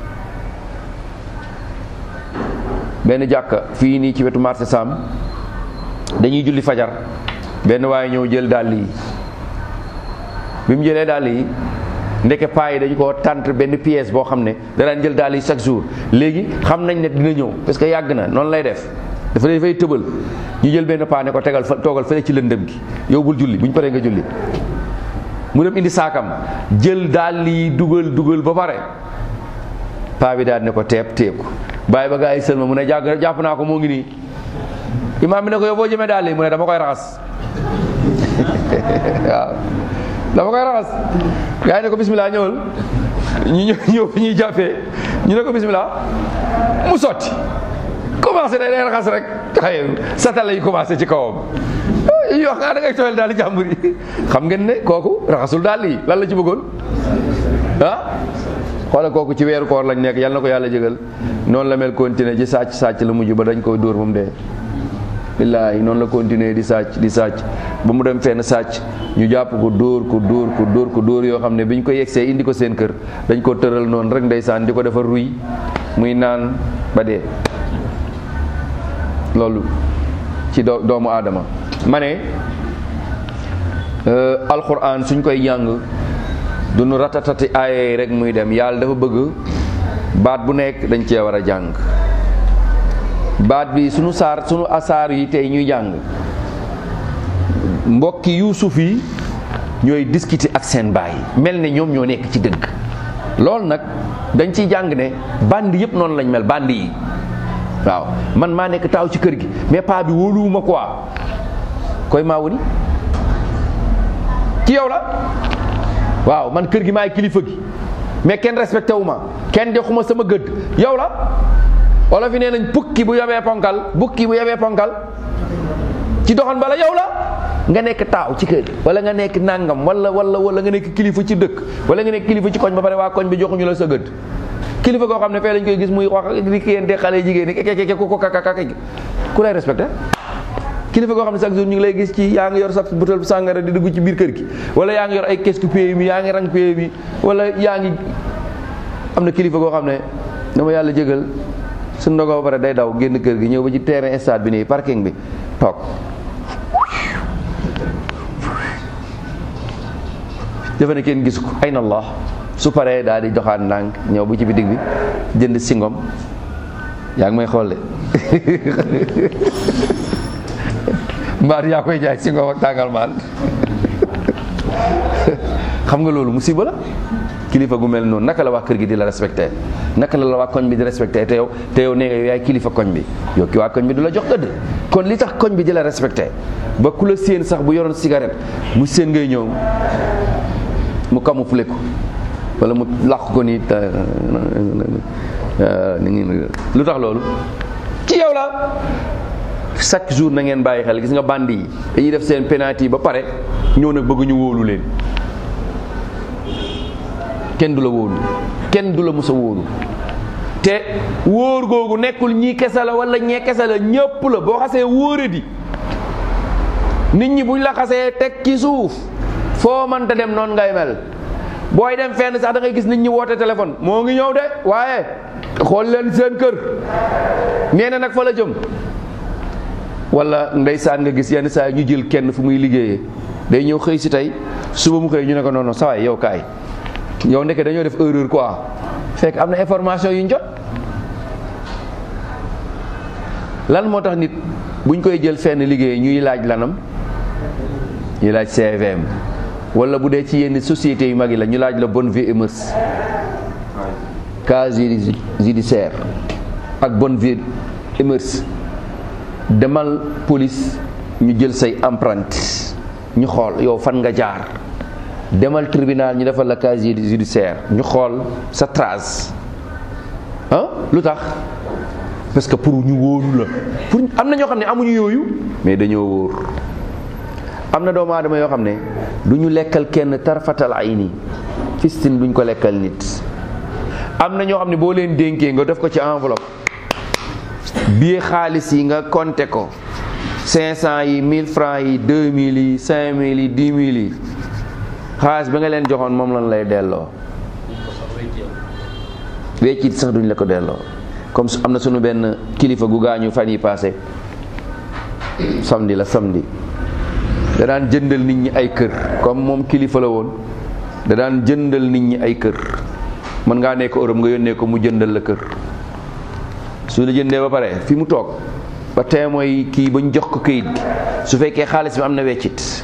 Speaker 1: benn jàkka fii nii ci wetu marché Sam dañuy julli fajar benn waaye ñëw jël dàll yi bi mu jëlee dàll yi ndeke paa yi dañu ko tànt benn pièce boo xam ne danaan jël dàll yi chaque jour léegi xam nañ ne dina ñëw parce que yàgg na noonu lay def dafa dafay tëbal ñu jël benn paa ne ko tegal fa toogal fële ci lëndëm gi yow bul julli bu ñu paree nga julli mu dem indi saakam jël dàll yi dugal dugal ba pare paa bi daal ne ko teeb teeb ko bàyyi ba gaa yi sëlma mu ne jàgg jàpp naa ko moo ngi nii imaam bi ne ko yow boo jëmee dàll yi mu ne dama koy raxas waaw dama koy raxas gaa yi ne ko bismillah ñëwal ñu ñëw ñëw ñuy jàppee ñu ne ko bismillah mu sotti commencé day raxas rek xëy satala yi commencé ci kawam yi wax nga da ngay tooyal daal di jàmbur yi xam ngeen ne kooku raxasul daal yi lan la ci bëggoon ah xoolal kooku ci weeru koor lañ nekk yal na ko yàlla jégal noonu la mel continuer ci sàcc sàcc la mujj ba dañ koy dóor moom dee billaahi noonu la continuer di sàcc di sàcc ba mu dem fenn sàcc ñu jàpp ko dóor ko dóor ko dóor ko dóor yoo xam ne bi ñu ko yegsee indi ko seen kër dañ ko tëral noonu rek ndeysaan di ko defar ruy muy naan ba dee loolu ci doo doomu aadama ma ne alquran suñ koy jàng du nu ratatati aaye rek muy dem yàlla dafa bëgg baat bu nekk dañ cee war a jàng baat bi sunu saar sunu asaar yi tey ñuy jàng mbokki yuusuf yi ñooy discuter ak seen baay mel ne ñoom ñoo nekk ci dëgg loolu nag dañ ciy jàng ne bandi yëpp noonu lañ mel bandi yi waaw man maa nekk taaw ci kër gi mais paa bi wóoluwuma quoi koy maa wuni ci yow la waaw man kër gi maay kilifa gi mais kenn respecté wu ma kenn joxuma sama gëdd yow la wala fi nee nañ bukki bu yabee ponkal bukki bu yabee ponkal ci doxan bala yow la nga nekk taaw ci kër wala nga nekk nangam wala wala wala nga nekk kilifa ci dëkk wala nga nekk kilifa ci koñ ba pare waa koñ bi joxuñu la sa gëdd kilifa koo xam ne fee lañ koy gis muy wax di kiyente xale jigéen ñi keke ku ko kaka ku lay respecté kilifa koo xam ne chaque jour ñu ngi lay gis ci yaa ngi yor sa butéel sàngara di dugg ci biir kër gi wala yaa ngi yor ay kees ku PMI yaa ngi rang PMI wala yaa ngi am na kilifa koo xam ne dama yàlla jégal su ndogoo ba pare day daw génn kër gi ñëw ba ci terrain stade bi nii parking bi toog defe ne kenn gis ko ay na allah su paree daal di doxaat ndànk ñëw bu ci bitig bi jënd singom yaa ngi may xool de mbaar yaa koy jaay singom ak tàngal maan xam nga loolu musiba la kilifa gu mel noonu naka la waa kër gi di la respecté naka la la waa koñ bi di respecté te yow te yow nee nga yow yaay kilifa koñ bi yow ki waa koñ bi du la jox gëdd kon li tax koñ bi di la respecté ba ku la séen sax bu yoroon cigarette mu séen ngay ñëw mu camouflé ko wala mu làq ko nii lu tax loolu ci yow la chaque jour na ngeen bàyyi xel gis nga bandi yi dañuy def seen penalty ba pare ñëw nag bëgg ñu wóolu leen kenn du la wóolu kenn du la mës a wóolu te wóor googu nekkul ñii kese la wala ñee kese la ñëpp la boo xasee wóore di nit ñi buñ la xasee teg ci suuf foo mënta dem noonu ngay mel booy dem fenn sax da ngay gis nit ñi woote téléphone moo ngi ñëw de waaye xool leen seen kër nee na nag fa la jëm wala ndeysaan nga gis yenn saa ñu jël kenn fu muy liggéeyee day ñëw xëy si tey suba mu xëy ñu ne ko noonu saa waay yow kaay yow ndeke dañoo def erreur quoi fekk am na information yu ñu jot lan moo tax nit buñ koy jël fenn liggéey ñuy laaj lanam ñuy laaj CVM wala bu dee ci yenn sociétés yu mag yi la ñu laaj la bonne vie et mœurs casier judiciaire ak bonne vie et mœurs demal police ñu jël say empreinte ñu xool yow fan nga jaar demal tribunal ñu defal la casier judiciaire ñu xool sa trace ah lu tax parce que pour ñu wóolu la pour am na ñoo xam ne amuñu yooyu mais dañoo wóor am na doomu aadama yoo xam ne du ñu lekkal kenn tarfatal ay nii fistin duñ ko lekkal nit am na ñoo xam ne boo leen dénkee nga def ko ci enveloppe bii xaalis yi nga compté ko 500 yi 1000 francs yi 2000 yi 5000 yi 10 000 yi xaalis bi nga leen joxoon moom lan lay delloo weccit sax duñ la ko delloo comme am na sunu benn kilifa gu gaañu fan yi passé samedi la samedi da daan jëndal nit ñi ay kër comme moom kilifa la woon da daan jëndal nit ñi ay kër mën ngaa nekk Europe nga yónnee ko mu jëndal la kër su la jëndee ba pare fi mu toog ba tey mooy kii ba ñu jox ko këyit gi su fekkee xaalis bi am na weccit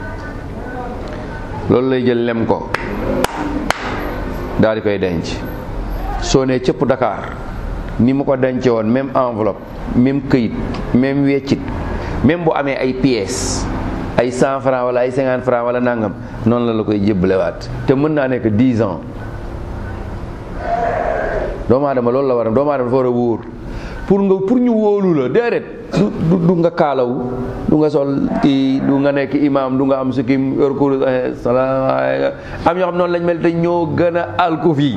Speaker 1: loolu lay jël lem ko daal di koy denc soo nee cëpp Dakar ni mu ko dencee woon même enveloppe même këyit même weccit même bu amee ay pièces ay cent francs wala ay cinquante francs wala nangam noonu la la koy jébbalewaat te mën naa nekk dix ans doomu aadama loolu la war a doomu aadama dafa war a wóor pour nga pour ñu wóolu la déedéet du du nga kaalawu du nga sol kii du nga nekk imam du nga am su kim yor kur salaamaaleykum am ñoo xam noonu lañ mel te ñoo gën a alku fii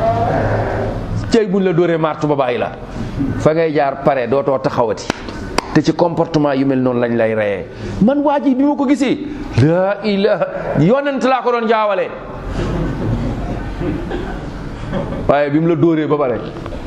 Speaker 1: cey buñ la dóoree martu ba bàyyi la fa ngay jaar pare dootoo taxawati te ci comportement yu mel noonu lañ lay reyee man waa ji bi ma ko gisee laa ilaha yonent laa ko doon jaawale waaye bi mu la dóoree ba pare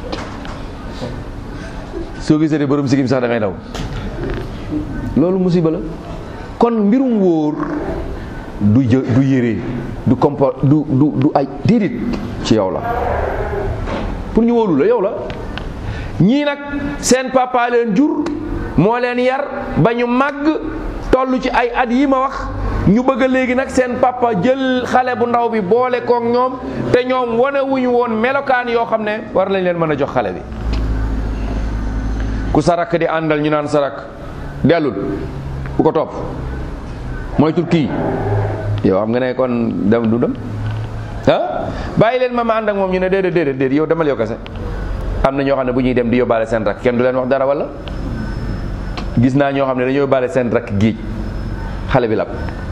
Speaker 1: soo gisee de borom sigim sax da ngay daw loolu musiba la kon mbirum wóor du jë du yére du comport du du du ay déedéet ci yow la pour ñu wóolu la yow la ñii nag seen papa leen jur moo leen yar ba ñu màgg toll ci ay at yi ma wax ñu bëgg a léegi nag seen papa jël xale bu ndaw bi boole kook ñoom te ñoom wane wuñu woon melokaan yoo xam ne war lañ leen mën a jox xale bi ku sarak di àndal ñu naan sarak dellul bu ko topp mooy tur kii yow xam nga ne kon dem du dem ah bàyyi leen ma ma ànd ak moom ñu ne déedéet déedéet déedéet yow demal yow kese am na ñoo xam ne bu ñuy dem di yóbbaale seen rakk kenn du leen wax dara wala gis naa ñoo xam ne dañoo yóbbaale seen rakk géej xale bi lab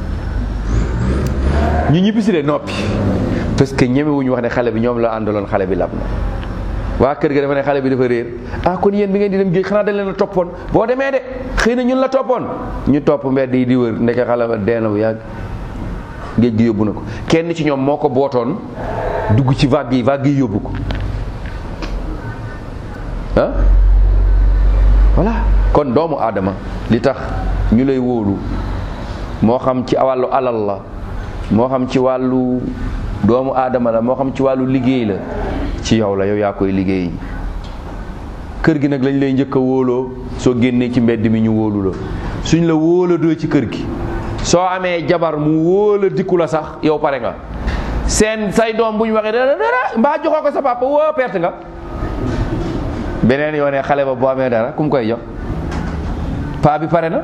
Speaker 1: ñu ñibbisi de noppi parce que ñemewuñu wax ne xale bi ñoom la àndaloon xale bi lab na waa kër ga dafa ne xale bi dafa réer ah kon yéen bi ngeen di dem géej xanaa dañ leen a toppoon boo demee de xëy na ñun la toppoon ñu topp mbedd yi di wër ndeke xale ba dee na bu yàgg géej gi yóbbu na ko kenn ci ñoom moo ko bootoon dugg ci vague yi vague yi yóbbu ko ah voilà kon doomu aadama li tax ñu lay wóolu moo xam ci wàllu alal la moo xam ci wàllu doomu aadama la moo xam ci wàllu liggéey la ci yow la yow yaa koy liggéey kër gi nag lañ lay njëkk a wóoloo soo génnee ci mbedd mi ñu wóolu la suñ la wóoladoo ci kër gi soo amee jabar mu wóola dikku la sax yow pare nga seen say doom bu ñu waxee dara dara mbaa joxoo ko sa papa woo perte nga beneen yoone xale ba boo amee dara ku mu koy jox paa bi pare na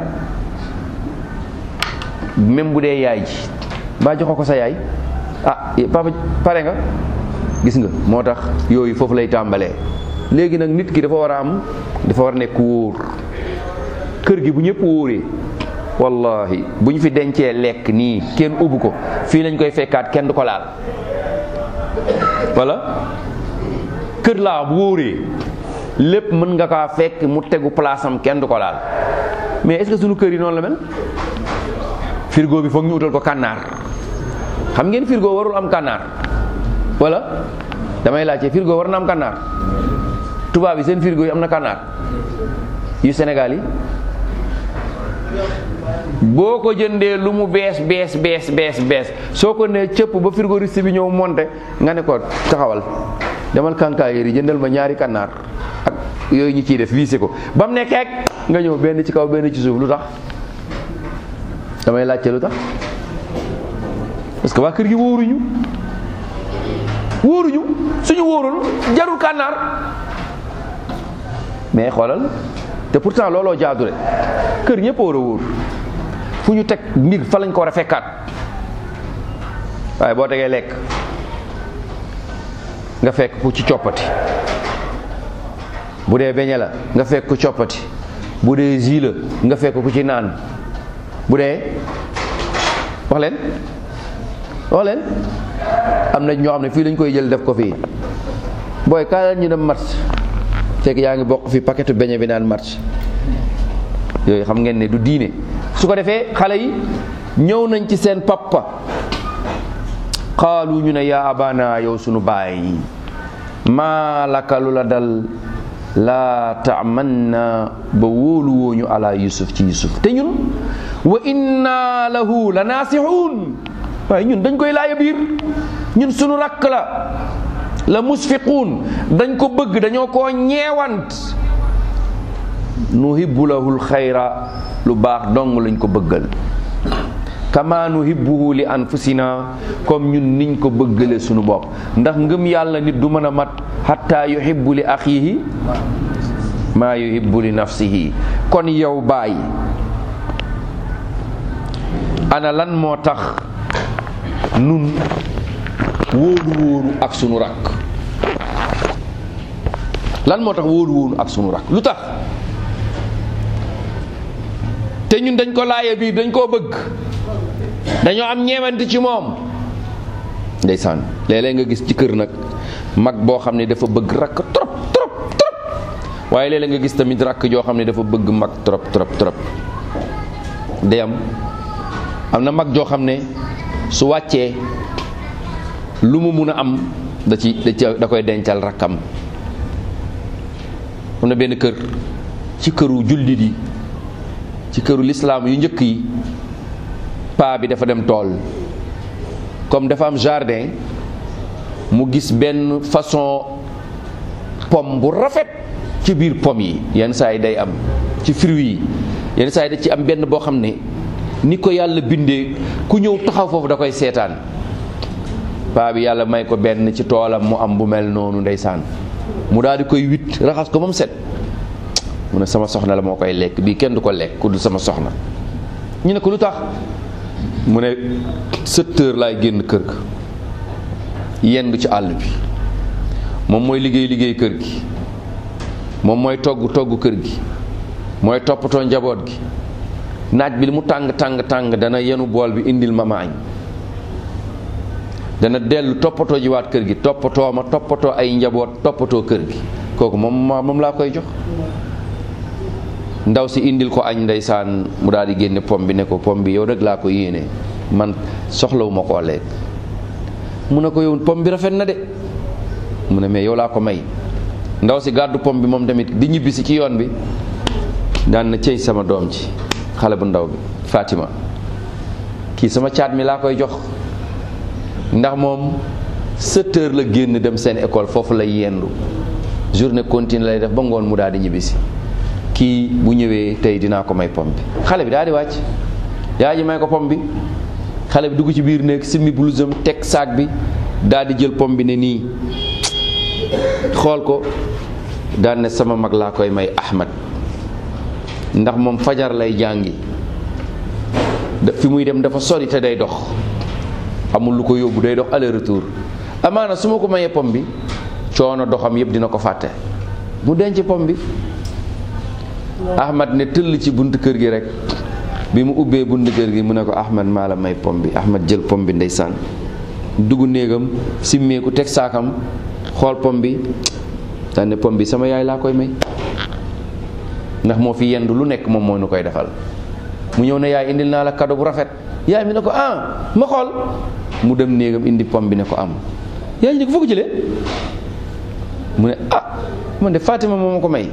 Speaker 1: même bu dee yaay ji mbaa joxoo ko sa yaay ah papa pare nga gis nga moo tax yooyu foofu lay tàmbalee léegi nag nit ki dafa war a am dafa war a nekk wóor kër gi bu ñëpp wóoree wallahi bu ñu fi dencee lekk nii kenn ubbu ko fii lañ koy fekkaat kenn du ko laal wala kër laa bu wóoree lépp mën nga kaa fekk mu tegu place am kenn du ko laal mais est-ce que suñu kër yi noonu la mel frigo bi foog ñu utal ko kànnaar xam ngeen frigo warul am kànnaar wala damay laajte frigo war na am kànnaar tubaab yi seen frigo yi am na kànnaar yu Sénégal yi boo ko jëndee lu mu bees bees bees bees bees soo ko nee cëpp ba frigoriste bi ñëw monte nga ne ko taxawal demal kànkaayéer yi jëndal ma ñaari kànnaar ak yooyu ñu ciy def wiise ko ba mu ne keek nga ñëw benn ci kaw benn ci suuf lu tax damay laajte lu tax parce que waa kër gi wóoruñu wóoruñu suñu wóorul jarul kànnaar mais xoolal te pourtant looloo jaadu de kër ñëpp war a wóor fu ñu teg mbir fa lañ ko war a fekkaat waaye boo tegee lekk nga fekk ku ci coppati bu dee beñe la nga fekk ku coppati bu dee jus la nga fekk ku ci naan bu dee wax leen wax leen am na ñoo xam ne fii lañ koy jël def ko fii booy kaa leen ñu dem match fekk yaa ngi bokk fi paquetu beñe bi naan match yooyu xam ngeen ne du diine su ko defee xale yi ñëw nañ ci seen papa xaalu ñu ne yaa abana yow sunu baay maa laka lu la dal laa taamanna ba wóolu wooñu ala yusuf ci yusuf te ñun wa inna lahu la naasixuun waaye ñun dañ koy laaya biir ñun sunu rakk la la musfiquun dañ ko bëgg dañoo koo ñeewant nuhibbu lahul xayra lu baax dong lañ ko bëggal kama nuhibbuhu li anfusina comme ñun niñ ko bëggale sunu bopp ndax ngëm yàlla nit du mën a mat hatta yuhibbu li axihi maa yuhibbu li nafsihi kon yow baay ana lan moo tax nun wóolu wóolu ak sunu rakk lan moo tax wóolu wóolu ak sunu rakk lu tax te ñun dañ ko laaye biir dañ koo bëgg dañoo am ñeewante ci moom ndeysaan léeg-léeg nga gis ci kër nag mag boo xam ne dafa bëgg rakk trop trop trop waaye léeg-léeg nga gis tamit rakk joo xam ne dafa bëgg mag trop trop trop day am am na mag joo xam ne su wàccee lu mu mun a am da ci da ci da koy dencal rakkam am na benn kër ci këru jullit yi ci këru lislaam yu njëkk yi paa bi dafa dem tool comme dafa am jardin mu gis benn façon pomme bu rafet ci biir pomme yi yenn saa yi day am ci fruits yi yenn saa yi da ci am benn boo xam ne ni ko yàlla bindee ku ñëw taxaw foofu da koy seetaan paa bi yàlla may ko benn ci toolam mu am bu mel noonu ndeysaan mu daal di koy witt raxas ko ba mu set mu ne sama soxna la moo koy lekk bii kenn du ko lekk ku du sama soxna ñu ne ko lu tax mu ne sept heures laay génn kër ga yendu ci àll bi moom mooy liggéey liggéey kër gi moom mooy togg togg kër gi mooy toppatoo njaboot gi naaj bi li mu tàng tàng tàng dana yenu bool bi indil ma maañ dana dellu toppatoo jiwaat kër gi toppatoo ma toppatoo ay njaboot toppatoo kër gi kooku moom ma moom laa koy jox ndaw si indil ko añ ndeysaan mu daal di génne pom bi ne ko pom bi yow rek laa ko yéene man soxlawu ma koo lekk mu ne ko yow pom bi rafet na de mu ne mais yow laa ko may ndaw si gàddu pom bi moom tamit di ñibbisi ci yoon bi daan na cëy sama doom ci xale bu ndaw bi Fatima kii sama caat mi laa koy jox ndax moom sept heures la génn dem seen école foofu lay yendu journée continue lay def ba ngoon mu daal di ñibbisi kii bu ñëwee tey dinaa ko may pom bi xale bi daal di wàcc yaa ji may ko pom bi xale bi dugg ci biir néeg simmi blousam teg saak bi daal di jël pom bi ne nii xool ko daan ne sama mag laa koy may Ahmad ndax moom fajar lay jàngi fi muy dem dafa sori te day dox amul lu ko yóbbu day dox aller retour amaana su ma ko mayee pom bi coono doxam yëpp dina ko fàtte mu denc pom bi Ahmad ne tëll ci bunt kër gi rek bi mu ubbee bunt kër gi mu ne ko Ahmad maa la may pom bi Ahmad jël pom bi ndeysaan dugg néegam simmeeku teg saakam xool pom bi daan ne pom bi sama yaay laa koy may ndax moo fi yendu lu nekk moom moo nu koy defal mu ñëw ne yaay indil naa la cadeau bu rafet yaay mi ne ko ah ma xool mu dem néegam indi pom bi ne ko am yaay ñu ko foo ko jëlee mu ne ah man de Fatima moo ma ko may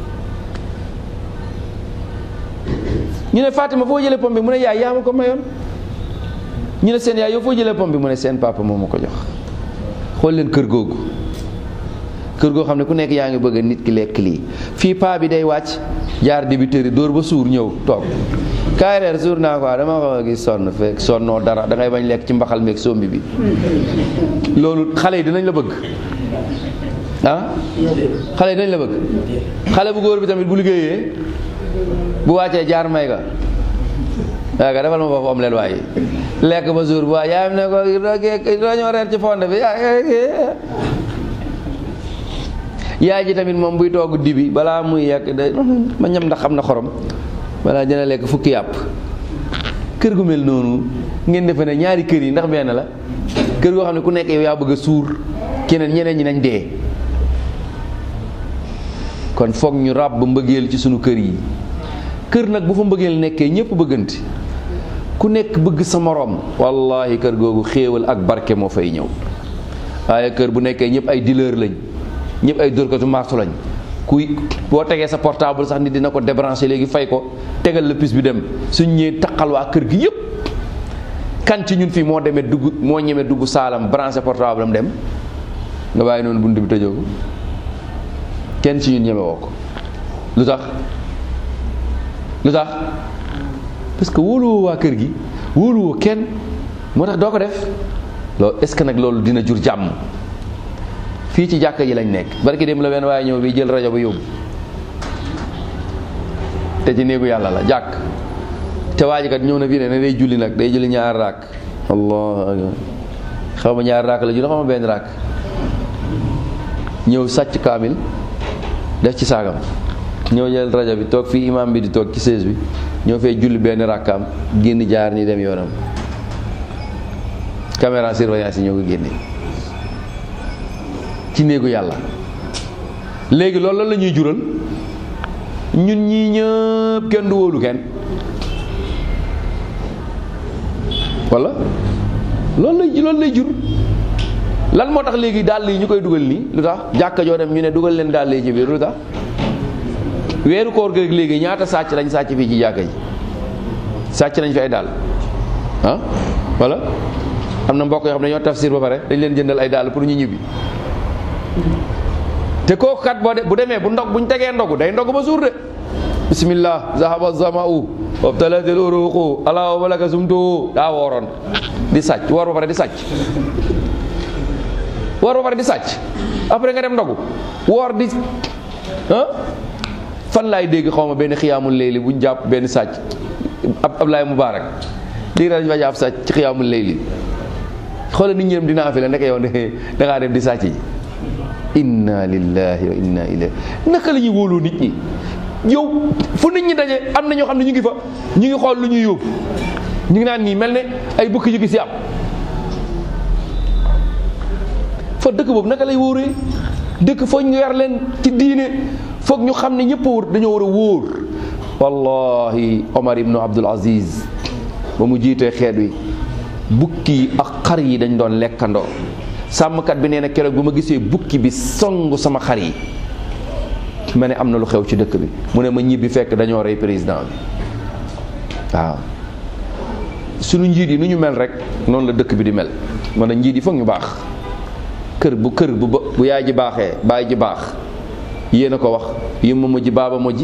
Speaker 1: ñu ne Fatima foo jëlee pom bi mu ne yaay yaa ma ko mayoon ñu ne seen yaay yow foo jëlee pom bi mu ne seen papa moo ma ko jox xool leen kër googu kër goo xam ne ku nekk yaa ngi bëgg nit ki lekk lii fii paa bi day wàcc jaar dibiteri dóor ba suur ñëw toog kaay reer suur naa quoi dama ko gis sonn fekk sonnoo dara da ngay bañ lekk ci mbaxal meeg sombi bi loolu xale yi dinañ la bëgg ah xale yi dinañ la bëgg xale bu góor bi tamit bu liggéeyee bu wàccee jaar may ga waaw ka defal ma foofu am leen waaye lekk ba suur bu waa yaayam ne ko dañoo reer ci fonde bi yaay ji tamit moom buy togg dibi balaa muy yekk de ma ñam ndax xam na xorom balaa dina lekk fukki yàpp kër gu mel noonu ngeen defe ne ñaari kër yi ndax benn la kër goo xam ne ku nekk yow yaa bëgg a suur keneen ñeneen ñi nañ dee kon foog ñu ràbb mbëggeel ci sunu kër yi kër nag bu fa mbëggeel nekkee ñëpp bëgganti ku nekk bëgg sa moroom wallahi kër googu xéewal ak barke moo fay ñëw waaye kër bu nekkee ñëpp ay dealer lañ ñëpp ay dóorkatu martu lañ kuy boo tegee sa portable sax nit dina ko débranché léegi fay ko tegal la pis bi dem suñ ñëwee taqal waa kër gi yëpp kan ci ñun fii moo demee dugg moo ñemee dugg saalam branché portable am dem nga bàyyi noonu bunt bi tëjoo ko kenn ci ñun ñeme woo ko lu tax lu tax parce que wóoluwoo waa kër gi wóoluwoo kenn moo tax doo ko def loolu est-ce que nag loolu dina jur jàmm fii ci jàkka ji lañ nekk barki dem la benn waaye ñëw bi jël rajo ba yóbbu te ci néegu yàlla la jàkk te waa ji kat ñëw na fii ne ne day julli nag day julli ñaar raak allah xaw ma ñaar raak la julli xaw ma benn raak ñëw sàcc kaamil def ci saagam ñëw jël rajo bi toog fii imam bi di toog ci sées bi ñëw fee julli benn rakkaam génn jaar ni dem yoonam caméra surveillance yi ñoo ko génne ci néegu yàlla léegi loolu lan la ñuy jural ñun ñii ñëpp kenn du wóolu kenn wala loolu lay loolu lay jur lan moo tax léegi dàll yi ñu koy dugal nii lu tax jàkka joo dem ñu ne dugal leen dàll yi ci biir lu tax weeru koor gi léegi ñaata sàcc lañ sàcc fii ci jàkka ji sàcc nañ fi ay dàll ah wala am na mbokk yoo xam ne ñoo tafsir ba pare dañ leen jëndal ay dàll pour ñu ñibbi te kooku kat boo de bu demee bu ndog buñ tegee ndogu day ndog ba suur de bismillah zahaba zama'u wabtalatil uruqu ala wa malaka sumtu daa wooroon di sàcc woor ba pare di sàcc woor ba pare di sàcc après nga dem ndogu woor di ah fan laay dégg xaw ma benn xiyaamul layli buñ jàpp benn sàcc ab Ablaye Moubarak lii dañ fa jàpp sàcc ci xiyaamul layli xoolal nit ñi dem dinaa fi la nekk yow da ngaa dem di sàcc ji inna lillahi wa inna ilayhi naka la ñuy wóoloo nit ñi yow fu nit ñi daje am na ñoo xam ne ñu ngi fa ñu ngi xool lu ñuy yóbbu ñu ngi naan nii mel ne ay bukki yu gi si am fa dëkk boobu naka lay wóoree dëkk foog ñu yar leen ci diine foog ñu xam ne ñëpp a wóor dañoo war a wóor wallahi Omar ibnu Abdul Aziz ba mu jiitee xeet wi bukki yi ak xar yi dañ doon lekkandoo sàmmkat bi nee na keroog bu ma gisee bukki bi song sama xar yi ma ne am na lu xew ci dëkk bi mu ne ma ñibbi fekk dañoo rey président bi waaw sunu njiit yi nu ñu mel rek noonu la dëkk bi di mel man a njiit yi foog ñu baax kër bu kër bu bu yaay ji baaxee baay ji baax yéen a ko wax yéen ma mujj baaba mujj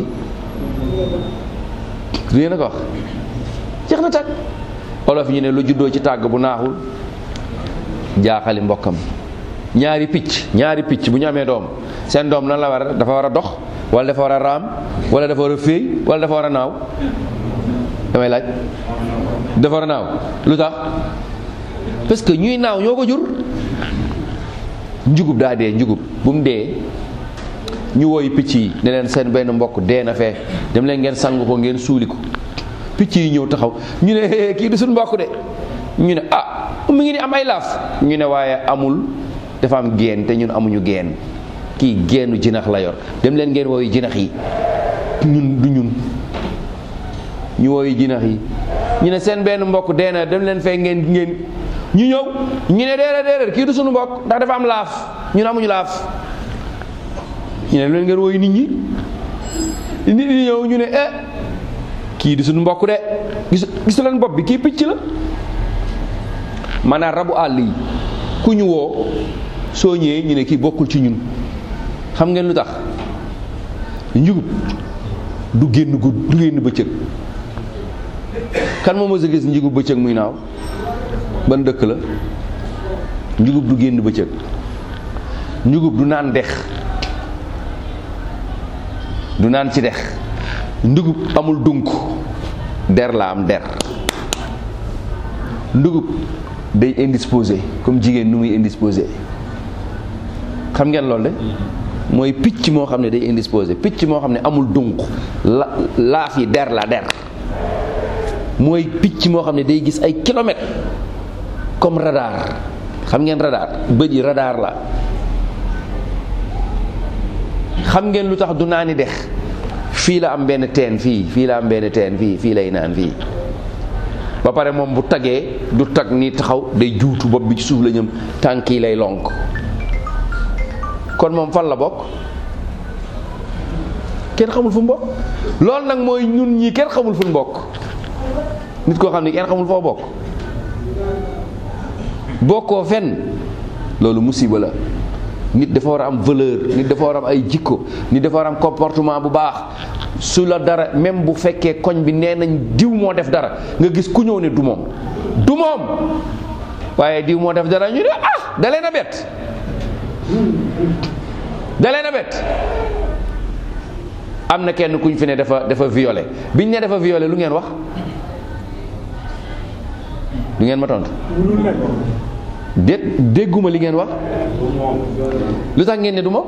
Speaker 1: yéen a ko wax jeex na tàkk olof ñu ne lu juddoo ci tàgg bu naaxul jaaxali mbokkam ñaari picc ñaari picc bu ñu amee doom seen doom lan la war a dafa war a dox wala dafa war a raam wala dafa war a féey wala dafa war a naaw damay laaj dafa war a naaw lu tax parce que ñuy naaw ñoo ko jur njugub daa dee njugub bu mu dee ñu woyu picc yi ne leen seen benn mbokk dee na fee dem leen ngeen sang ko ngeen suuli ko picc yi ñëw taxaw ñu ne kii du suñu mbokk de ñu ne ah mu ngi ni am ay laaf ñu ne waaye amul dafa am geen te ñun amuñu geen kii geenu jinax la yor dem leen ngeen woyu jinax yi ñun du ñun ñu woyu jinax yi ñu ne seen benn mbokk dee na dem leen fee ngeen ngeen ñu ñëw ñu ne déedéet déedéet kii du suñu mbokk ndax dafa am laaf ñun amuñu laaf ñu ne leen ngeen woyu nit ñi nit ñi ñëw ñu ne eh kii di suñu mbokk de gis gisu leen bopp bi kii picc la maanaam rabu àll yi ku ñu woo soo ñëwee ñu ne kii bokkul ci ñun xam ngeen lu tax njugub du génn gudd du génn bëccëg kan moo mës a gis njugub bëccëg muy naaw ban dëkk la njugub du génn bëccëg njugub du naan dex du naan ci dex ndugub amul dunk der la am der ndugub day indisposé comme jigéen nu muy indisposé xam ngeen loolu de mooy picc moo xam ne day indisposé picc moo xam ne amul dunk la laaf yi der la der mooy picc moo xam ne day gis ay kilomètres comme radar xam ngeen radar bët yi radar la xam ngeen lu tax du naani dex fii la am benn teen fii fii la am benn teen fii fii lay naan fii ba pare moom bu tagee du tag nii taxaw day juutu bopp bi ci suuf la ñëm tànk yi lay lonk kon moom fan la bokk kenn xamul fu mu bokk loolu nag mooy ñun ñii kenn xamul fu mu bokk nit koo xam ne kenn xamul foo bokk bokkoo fenn loolu musiba la nit dafa war a am valeur nit dafa war a am ay jikko nit dafa war a am comportement bu baax su la dara même bu fekkee koñ bi nee nañ diw moo def dara nga gis ku ñëw ne du moom du moom waaye diw moo def dara ñu ne ah da leen a bett da leen a bett am na kenn kuñ fi ne dafa dafa violé biñ ne dafa violé lu ngeen wax du ngeen ma tontu dé dégguma li ngeen wax lu tax ngeen ne du moom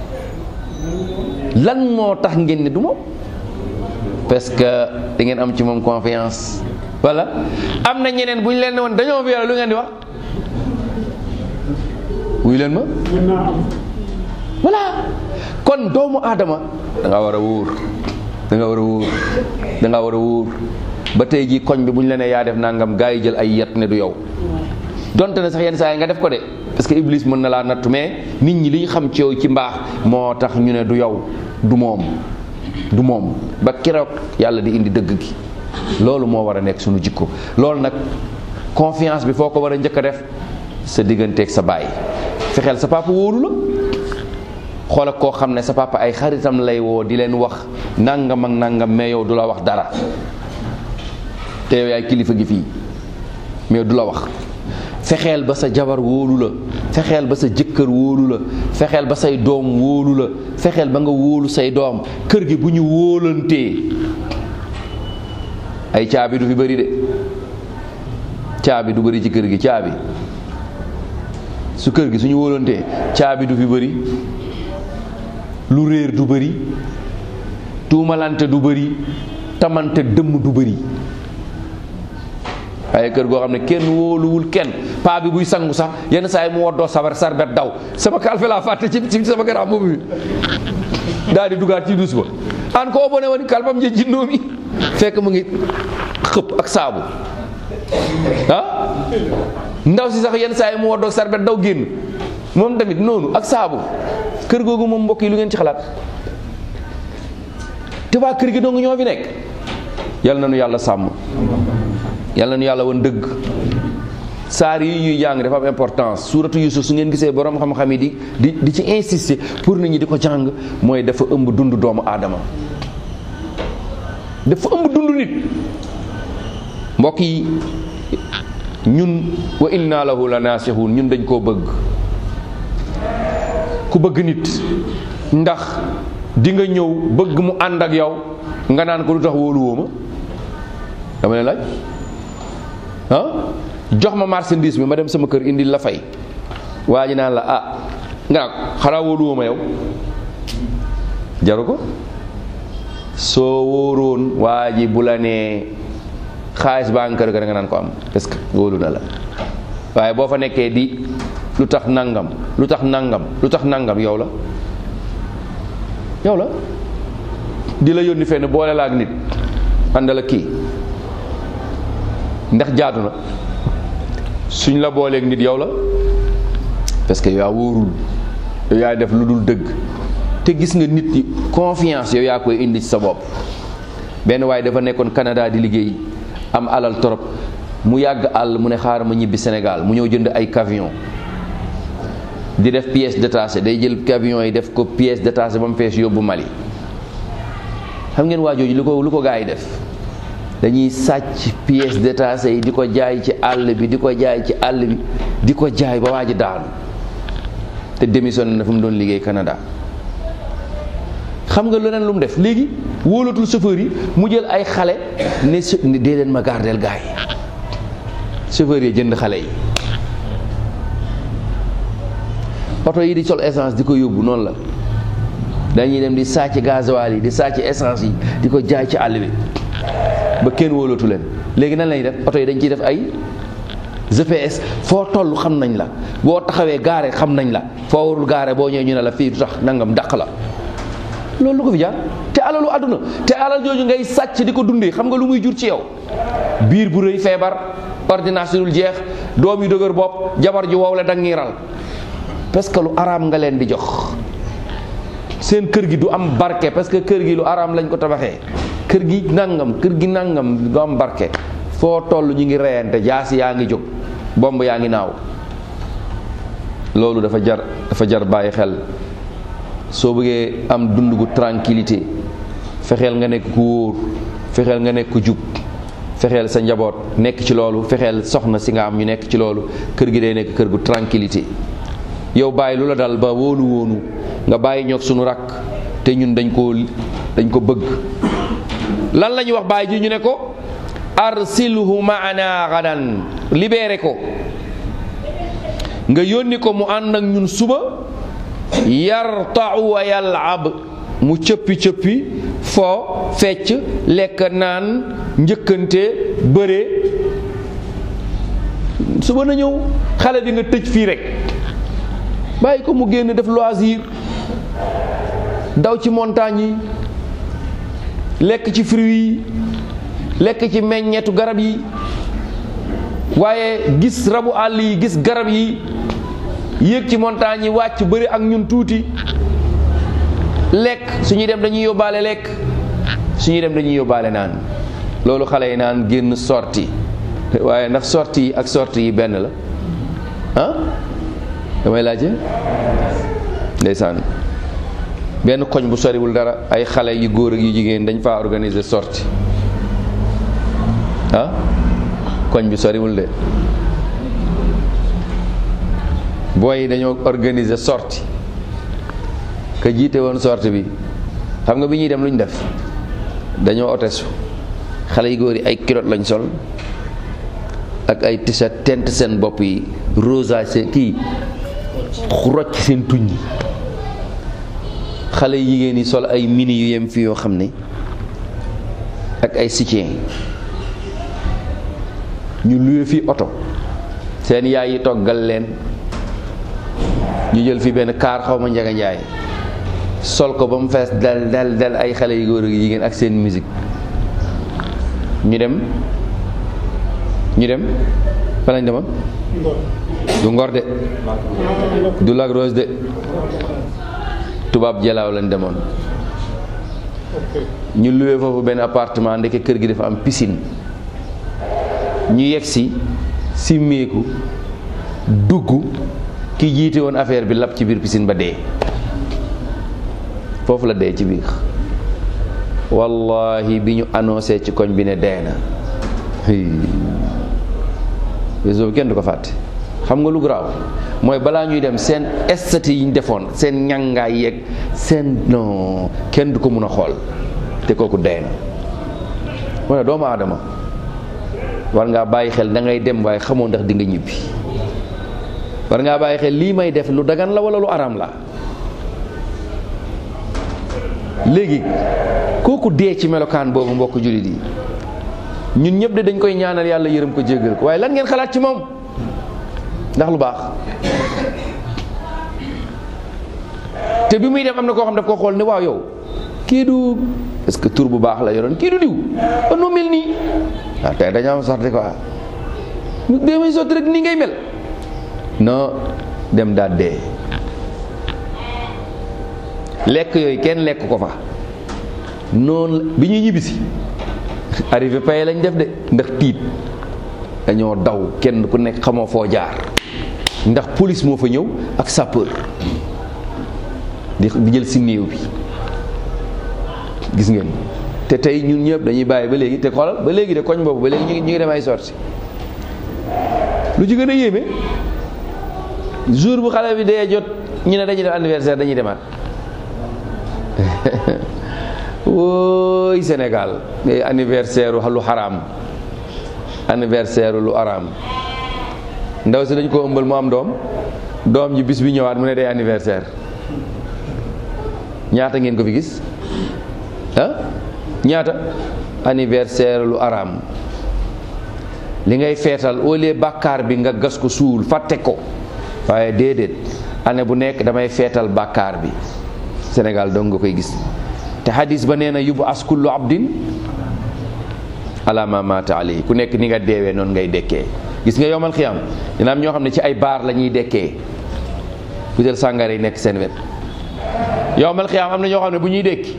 Speaker 1: lan moo tax ngeen ne du moom parce que da ngeen am ci moom confiance voilà am na ñeneen bu ñu leen ne woon dañoo violé lu ngeen di wax wuy leen ma voilà kon kon doomu aadama da nga war a wóor da nga war a wóor da nga war a wóor ba tey jii koñ bi bu ñu la nee yaa def nangam gaa yi jël ay yet ne du yow donte ne sax yenn saa yi nga def ko de parce que iblis mën na laa nattu mais nit ñi li ñu xam ci yow ci mbaax moo tax ñu ne du yow du moom du moom ba keroog yàlla di indi dëgg gi loolu moo war a nekk suñu jikko loolu nag confiance bi foo ko war a njëkk a def sa digganteeg sa baay fexeel sa papa wóolu la xoola koo xam ne sa papa ay xaritam lay woo di leen wax nangam ak nangam mais yow du la wax dara te yow yaay kilifa gi fii mais du la wax fexeel ba sa jabar wóolu la fexeel ba sa jëkkër wóolu la fexeel ba say doom wóolu la fexeel ba nga wóolu say doom kër gi bu ñu wóolantee ay caabi du fi bëri de caabi du bëri ci kër gi caabi su kër gi suñu wóolantee caabi du fi bëri lu réer du bëri tuumalante du bëri tamante dëmm du bëri waaye kër goo xam ne kenn wóoluwul kenn paa bi buy sangu sax yenn saa yi mu woddoo sabar sarbet daw sama kalfe laa fàtte ci ci sama garaam boobu bi daal di dugaat ci duus ba an ko bone woni kalpam je jinnoomi fekk mu ngi xëpp ak saabu ah ndaw si sax yenn saa yi mu woddoo sarbet daw génn moom tamit noonu ak saabu kër googu moom mbokk yi lu ngeen ci xalaat te waa kër gi dong ñoo fi nekk yal na nu yàlla sàmm yal na nu yàlla woon dëgg saar yi ñuy jàng dafa am importance suuratu yusuf su ngeen gisee borom xam-xam yi di di di ci insister pour nit ñi di ko jàng mooy dafa ëmb dund doomu aadama dafa ëmb dund nit mbokk yi ñun wa inna lahu la naasixuun ñun dañ koo bëgg ku bëgg nit ndax di nga ñëw bëgg mu ànd ak yow nga naan ko lu tax wóolu woo ma dama leen laaj ah jox ma marchandise bi ma dem sama kër indi la fay waa ji naan la ah nga xanaa wóolu woo ma yow jaru ko soo wóoroon waa ji bu la nee xaalis baa nga kër ga da nga naan ko am parce que wóolu na la waaye boo fa nekkee di lu tax nangam lu tax nangam lu tax nangam yow la yow la di la yónni fenn boole la ak nit àndal ak kii ndax jaadu na suñ la booleeg nit yow la parce que yow yaa wóorul yow yaay def lu dul dëgg te gis nga nit yi confiance yow yaa koy indi ci sa bopp benn waaye dafa nekkoon Canada di liggéey am alal torop mu yàgg àll mu ne xaaral ma ñibbi Sénégal mu ñëw jënd ay camion di def pièce détachée day jël camion yi def ko pièce détachée ba mu fees yóbbu Mali xam ngeen waa jooju lu ko lu ko gaa yi def dañuy sàcc pièce détachée yi di ko jaay ci àll bi di ko jaay ci àll bi di ko jaay ba waa ji daanu te démissionné na fu mu doon liggéey Canada xam nga leneen lu mu def léegi wóolatul chauffeur yi mu jël ay xale ne su ne dee leen ma gardeel gaa yi chauffeur yi jënd xale yi oto yi di sol essence di ko yóbbu noonu la dañuy dem di sàcc gasoil yi di sàcc essence yi di ko jaay ci àll bi ba kenn wóolatu leen léegi nan lañuy def oto yi dañ ciy def ay GPS foo toll xam nañ la boo taxawee gaare xam nañ la foo warul gaare boo ñëwee ñu ne la fii du tax nangam dàq la loolu lu ko fi jaar te alalu àdduna te alal jooju ngay sàcc di ko dundee xam nga lu muy jur ci yow biir bu rëy feebar ordonnance dul jeex doom yu dëgër bopp jabar ju wow la dangiral parce que lu araam nga leen di jox seen kër gi du am barke parce que kër gi lu araam lañ ko tabaxee kër gi nangam kër gi nangam du am barke foo toll ñu ngi reyante jaasi yaa ngi jóg bomb yaa ngi naaw loolu dafa jar dafa jar bàyyi xel soo bëggee am dund gu tranquillité fexeel nga nekk ku wóor fexeel nga nekk ku jub fexeel sa njaboot nekk ci loolu fexeel soxna si nga am ñu nekk ci loolu kër gi day nekk kër gu tranquillité yow bàyyi lu la dal ba wóolu wóonu nga bàyyi ñoog sunu rakk te ñun dañ ko dañ ko bëgg lan la ñuy wax bàyyi ji ñu ne ko arsilhu maana gadan libéré ko nga yónni ko mu ànd ak ñun suba yartau wa yalab mu cëppi cëppi foo fecc lekk naan njëkkante bëre suba na ñëw xale bi nga tëj fii rek bàyyi ko mu génn def loisir daw ci montagne yi lekk ci fruits yi lekk ci meññeetu garab yi waaye gis rabu àll yi gis garab yi yéeg ci montagne yi wàcc bëri ak ñun tuuti lekk su ñuy dem dañuy yóbbaale lekk su ñuy dem dañuy yóbbaale naan loolu xale yi naan génn sorti waaye ndax sorti yi ak sorti yi benn la ah damay laajte ndeysaan benn koñ bu soriwul dara ay xale yu góor ak yu jigéen dañ faa organiser sorti ah koñ bi soriwul de booy yi dañoo organiser sorti ka jiite woon sorti bi xam nga bi ñuy dem lu ñu def dañoo otesu xale yu góor yi ay kilot lañ sol ak ay t-shirt tent seen bopp yi rosa seen kii rocc seen tuñ yi xale yu jigéen yi sol ay mini yu yem fi yoo xam ne ak ay soutien ñu luye fi oto seen yaay yi toggal leen ñu jël fi benn kaar xaw ma njaga njaay sol ko ba mu fees del del del ay xale yu góor ak jigéen ak seen musique ñu dem ñu dem fa lañ demoon du ngor de du Lac Rose de tubaab jalaaw lañ demoon ñu luwee foofu benn appartement ndeke kër gi dafa am piscine ñu yegg si simmeeku dugg ki jiite woon affaire bi lab ci biir piscine ba dee foofu la dee ci biir wallahi bi ñu annoncé ci koñ bi ne dee na réseau bi kenn du ko fàtte xam nga lu garaaw mooy balaa ñuy dem seen estati yi ñu defoon seen ñàngaay yeeg seen non kenn du ko mun a xool te kooku dee na mu ne doomu aadama war ngaa bàyyi xel da ngay dem waaye xamoo ndax di nga ñibbi war ngaa bàyyi xel lii may def lu dagan la wala lu aram la léegi kooku dee ci melokaan boobu mbokk jullit yi ñun ñëpp de dañ koy ñaanal yàlla yërëm ko jéggal ko waaye lan ngeen xalaat ci moom ndax lu baax te bi muy dem am na koo xam daf ko xool ne waaw yow kii du est-ce que tur bu baax la yoroon kii du diw ba noo mel nii waaw tey dañoo am sorti quoi dee may sotti rek nii ngay mel non dem daal dee lekk yooyu kenn lekk ko fa noonu bi ñuy ñibbisi arrivé pay lañ def de ndax tiit dañoo daw kenn ku nekk xamoo foo jaar ndax police moo fa ñëw ak sapeur di di jël si néew bi gis ngeen te tey ñun ñëpp dañuy bàyyi ba léegi te xoolal ba léegi de koñ boobu ba léegi ñu ngi ñu ngi dem ay sorti lu ci gën a yéeme jour bu xale bi dee jot ñu ne dañuy def anniversaire dañuy demaat wóoy Sénégal anniversaire lu xaraam anniversaire lu araam ndaw si dañ ko ëmbal mu am doom doom ji bis bi ñëwaat mu ne day anniversaire ñaata ngeen ko fi gis ah ñaata anniversaire lu araam li ngay feetal au lieu bàkkaar bi nga gas ko suul fàtte ko waaye déedéet année bu nekk damay feetal bàkkaar bi Sénégal dong nga koy gis te hadis ba nee na yubu as kullu abdin ala ma mata alayhi ku nekk ni nga deewee noonu ngay dekkee gis nga yowmal xiyam dina am ñoo xam ne ci ay baar la ñuy dekkee butel sàngara yi nekk seen wet yowmal xiyam am na ñoo xam ne bu ñuy dekki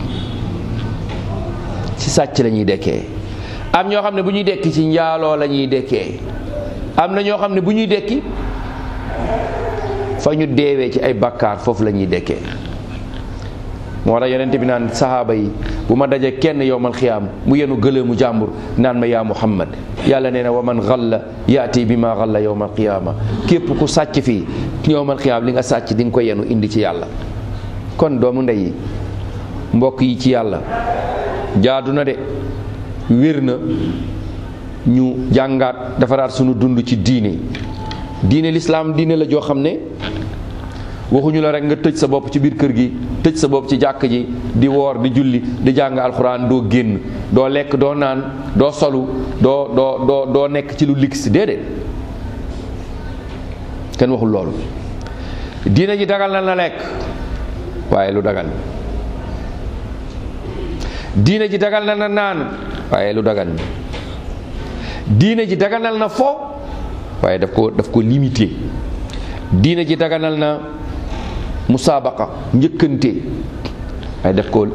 Speaker 1: ci sàcc la ñuy dekkee am ñoo xam ne bu ñuy dekki ci njaaloo la ñuy dekkee am na ñoo xam ne bu ñuy dekki fa ñu deewee ci ay bakkaar foofu la ñuy dekkee moo tax yonent bi naan sahaaba yi bu ma dajee kenn yowmal xiyaam mu yenu gëleemu jàmbur naan ma yaa muhammad yàlla nee na wa man xalla yaati bi ma xalla yowmal qiyaama képp ku sàcc fii yowmal xiyaam li nga sàcc di nga ko yenu indi ci yàlla kon doomu ndey yi mbokk yi ci yàlla jaadu na de wér na ñu jàngaat defaraat sunu dund ci diine diine lislaam diine la joo xam ne waxuñu la rek nga tëj sa bopp ci biir kër gi tëj sa bopp ci jàkk ji di woor di julli di jàng alxuraan doo génn doo lekk doo naan doo solu doo doo doo doo nekk ci lu lix déedéet kenn waxul loolu diine ji dagal na la lekk waaye lu dagan diine ji dagal na na naan waaye lu dagan diine ji daganal na fo waaye daf ko daf ko limité diine ji daganal na musaabaqa njëkkante waaye daf ko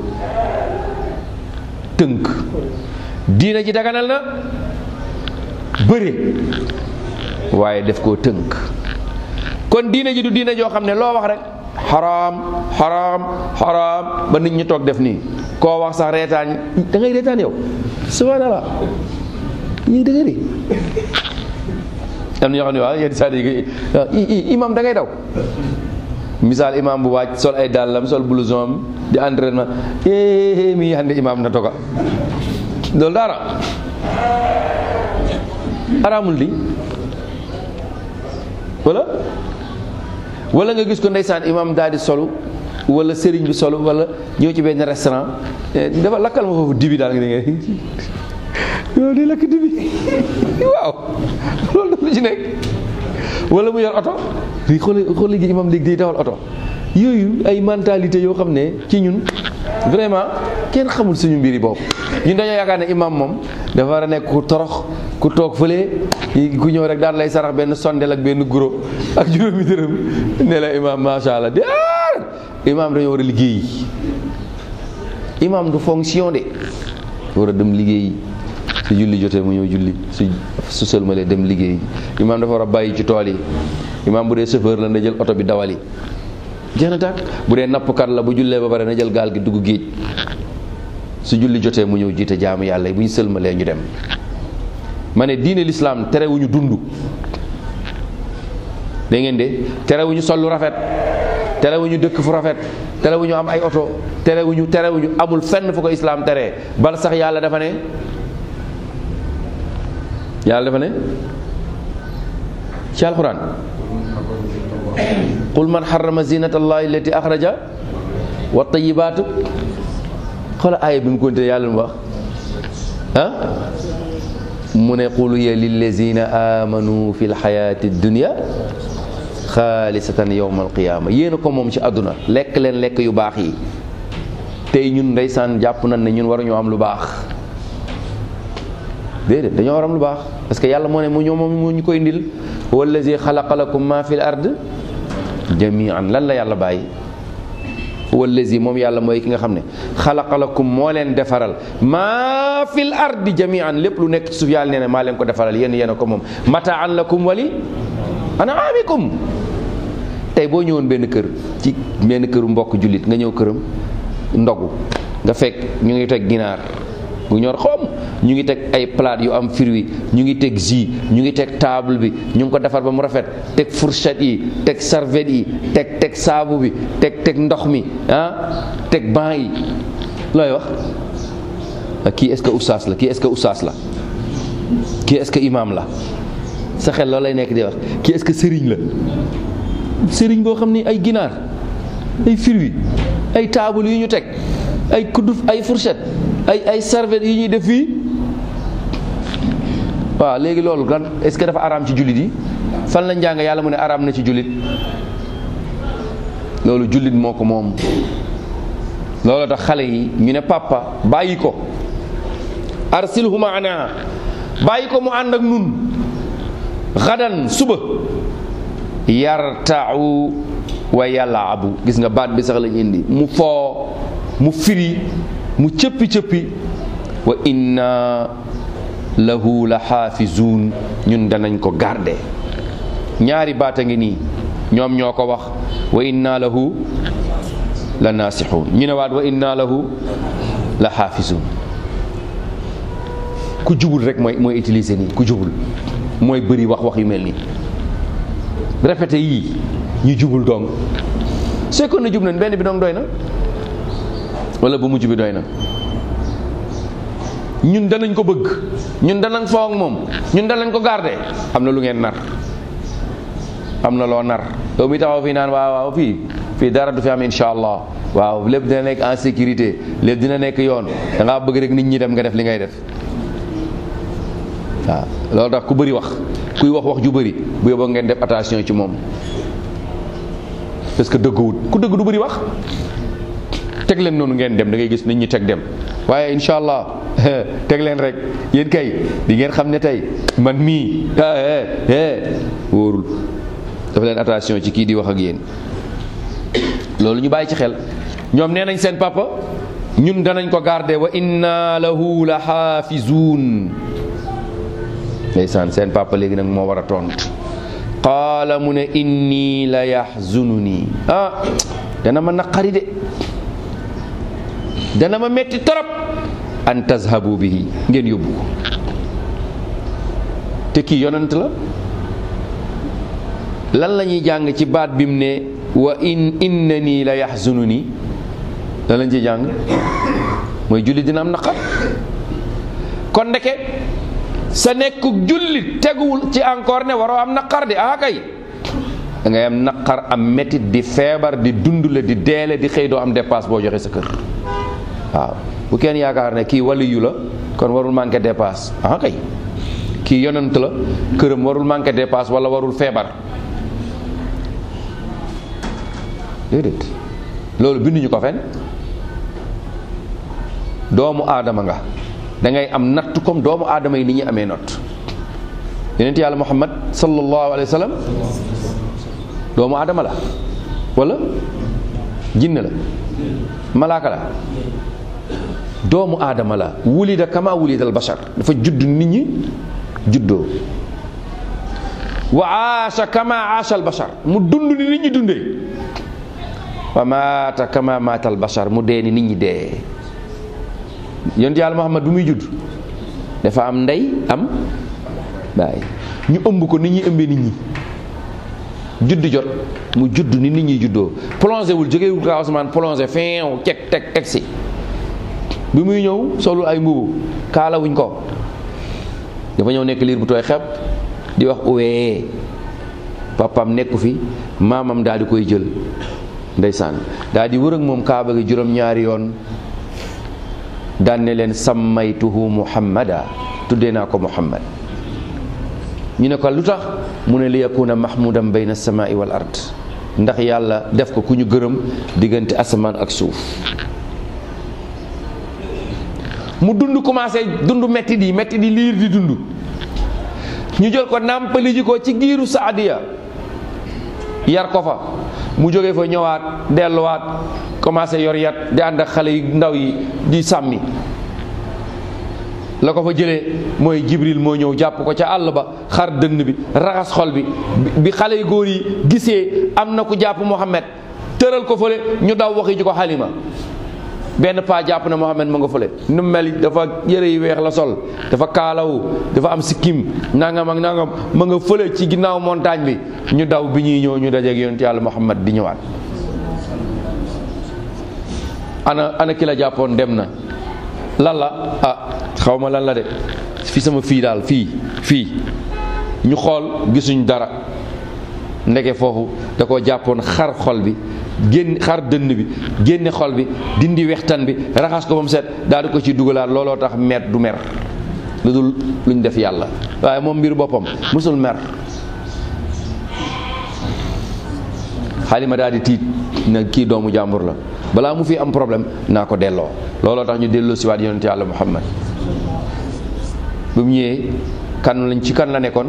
Speaker 1: tënk diine ji daganal na bëre waaye daf koo tënk kon diine ji du diine joo xam ne loo wax rek xaraam xaraam xaraam ba nit ñi toog def nii koo wax sax reetaan da ngay reetaan yow subhanallah ñii dëgg ni am na ñoo xam ne waaw yenn saa yi imam da ngay daw misaal imam bu wàcc sol ay dàllam sol blouson am di entraînement eh mi hande imam na toga loolu dara araamul di wala wala nga gis ko ndeysaan imam daal di solu wala sëriñ bi solu wala ñëw ci benn restaurant dafa lakkal ma foofu dibi daal nga dégg yow di lakk dibi waaw loolu dafa ci nekk wala mu yor oto fii xool xool léegi imam léegi day dawal oto yooyu ay mentalité yoo xam ne ci ñun vraiment kenn xamul suñu mbiri bopp ñun dañoo yaakaar ne imam moom dafa war a nekk ku torox ku toog fële ku ñëw rek daal lay sarax benn sondel ak benn guro ak juróomi dërëm ne la imam macha allah de imam dañoo war a liggéey imam du fonction de war a dem liggéey su julli jotee mu ñëw julli su su sëlmalee dem liggéey imam dafa war a bàyyi ci tool yi imam bu dee chauffeur la na jël oto bi dawali jeex na tàkk bu dee nappkat la bu jullee ba pare na jël gaal gi dugg géej su julli jotee mu ñëw jiite jaamu yàlla yi bu ñu sëlmalee ñu dem ma ne diine lislaam terewuñu dund da ngeen de terewuñu sol lu rafet terewuñu dëkk fu rafet terewuñu am ay oto terewuñu terewuñu amul fenn fu ko islaam teree bal sax yàlla dafa ne yàlla dafa ne ci alquran qul man xarama zinata allahi allati axraja wa tayibaatu xoola aaya bi mu konte yàlla mu wax ah mu ne qul ya lillazina amanu fi lxayati dunia xaalisatan yowma alqiyama yéen a ko moom ci àdduna lekk leen lekk yu baax yi tey ñun ndeysaan jàpp nañ ne ñun waruñoo am lu baax déedéet dañoo war am lu baax parce que yàlla moo ne mu ñoo moom moo ñu koy indil wallazi xalaqa lakum ma fi l ard jamian lan la yàlla bàyyi wallazi moom yàlla mooy ki nga xam ne xalaqa lakum moo leen defaral maa fil ardi jamian lépp lu nekk ci suuf yàlla nee na maa leen ko defaral yéen yéen a ko moom mataan lakum wali anaamikum tey boo ñëwoon benn kër ci benn këru mbokk jullit nga ñëw këram ndogu nga fekk ñu ngi teg ginaar bu ñor xoom ñu ngi teg ay plat yu am fruit ñu ngi teg jus ñu ngi teg table bi ñu ngi ko defar ba mu rafet teg fourchette yi teg serviette yi teg teg saabu bi teg teg ndox mi ah teg banc yi looy wax kii est-ce que oustaz la kii est-ce que oustaz la kii est-ce que imam la sa xel loolu lay nekk di wax kii est-ce que sëriñ la sëriñ boo xam ni ay ginaar ay fruit ay table yu ñu teg ay kudduf ay fourchette ay ay serviette yi ñuy def fii waaw léegi loolu gan est-ce que dafa araam ci jullit yi fan la njàng yàlla mu ne araam na ci jullit loolu jullit moo ko moom loolu tax xale yi ñu ne papa bàyyi ko arsilhu maana bàyyi ko mu ànd ak nun xadan suba yartau wa yalaabu gis nga baat bi sax lañ indi mu foo mu firi mu cëppi cëppi wa inna lahu la xaafizuun ñun danañ ko garde ñaari baat a ngi nii ñoom ñoo ko wax wa inna lahu la naasixuun ñu ne waat wa inna lahu la xaafizuun ku jubul rek mooy mooy utiliser nii ku jubul mooy bëri wax wax yu mel nii répété yii ñu jubul dong c'est que na jub nañ benn bi dong doy na wala bu mujj bi doy na ñun danañ ko bëgg ñun danañ foo ak moom ñun danañ ko garder am na lu ngeen nar am na loo nar yow mi taxaw fii naan waaw waaw fii fii dara du fi am insha allah waaw lépp dina nekk en sécurité lépp dina nekk yoon da ngaa bëgg rek nit ñi dem nga def li ngay def waaw loolu tax ku bëri wax kuy wax wax ju bëri bu yóbboo ngeen def attention ci moom parce que dëgguwut ku dëgg du bëri wax teg leen noonu ngeen dem da ngay gis nit ñi teg dem waaye incha allah teg leen rek yéen kay di ngeen xam ne tey man mii wóorul dafa leen attention ci kii di wax ak yéen loolu ñu bàyyi ci xel ñoom nee nañ seen papa ñun danañ ko garder wa inna lahu la xaafizuun ndeysaan seen papa léegi nag moo war a tontu qaala mu ne inni la yaxzununi ah dana ma naqari de dana ma metti torop an tazhabu bihi ngeen yóbbu ko te kii yonent la lan la ñuy jàng ci baat bi mu ne wa in innani la yaxzununi lan lañ ciy jàng mooy julli dina am naqar kon ndeke sa nekkuk jullit teguwul ci encore ne waroo am naqar di ah kay da ngay am naqar am métit di feebar di dund la di deele di xëy doo am dépasse boo joxe sa kër waaw bu kenn yaakaar ne kii waliyu la kon warul manqué dépasse ah kay kii yonent la këram warul manqué dépasse wala warul feebar déedéet loolu binduñu ko fen doomu aadama nga da ngay am natt comme doomu aadama yi ni ñu amee natt yonent yàlla muhammad sallallahu alayhi wa sallam doomu aadama la wala jinne la malaaka la doomu aadama la wulida kama wulida al bashar dafa judd nit ñi juddoo wa aasha kama aasha al bashar mu dund ni nit ñi dundee wa maata kama maata al bashar mu dee ni nit ñi dee yonent yàlla muhammad bu muy judd dafa am ndey am baay ñu ëmb ko nit ñi ëmbee nit ñi judd jot mu judd ni nit ñi juddoo plongé wul jógewul kaw asamaan plongé feew ceg teg teg si bi muy ñëw solul ay mbubu kaalawuñ ko dafa ñëw nekk liir bu tooy xeb di wax uwee papam nekku fi maamam daal di koy jël ndeysaan daal di wër ak moom kaaba gi juróom-ñaari yoon daan ne leen sammaytuhu muhammada tuddee naa ko muhammad ñu ne ko lu tax mu ne li yakuna mahmudan bayna samai wal ard ndax yàlla def ko ku ñu gërëm diggante asamaan ak suuf mu dund commencé dund metti di metti di liir di dund ñu jël ko nàmpali ji ko ci giiru saadiya yar ko fa mu jóge fa ñëwaat delluwaat commencé yor yat di ànd ak xale yu ndaw yi di sàmmi la ko fa jëlee mooy jibril moo ñëw jàpp ko ca àll ba xar dënn bi raxas xol bi bi xale yu góor yi gisee am na ku jàpp Muhammad tëral ko fële ñu daw waxi ji ko xalima benn paa jàpp na Muhammad ma nga fële nu mel dafa yëre yu weex la sol dafa kaalawu dafa am sikkim nangam ak nangam ma nga fële ci ginnaaw montagne bi ñu daw bi ñuy ñëw ñu dajeeg yonent yàlla Muhammad di ñëwaat ana ana ki la jàppoon dem na lan la ah xaw ma lan la de fi sama fii daal fii fii ñu xool gisuñ dara ndeke foofu da koo jàppoon xar xol bi génn xar dënn bi génne xol bi dindi wextan bi raxas ko ba mu set daal di ko ci dugalaat looloo tax mer du mer lu dul luñ def yàlla waaye moom mbir boppam musul mer xalima daal di tiit na kii doomu jàmbur la balaa mu fi am problème naa ko delloo looloo tax ñu delloo si waat yonent yàlla muhammad bu mu ñëwee kan lañ ci kan la nekkoon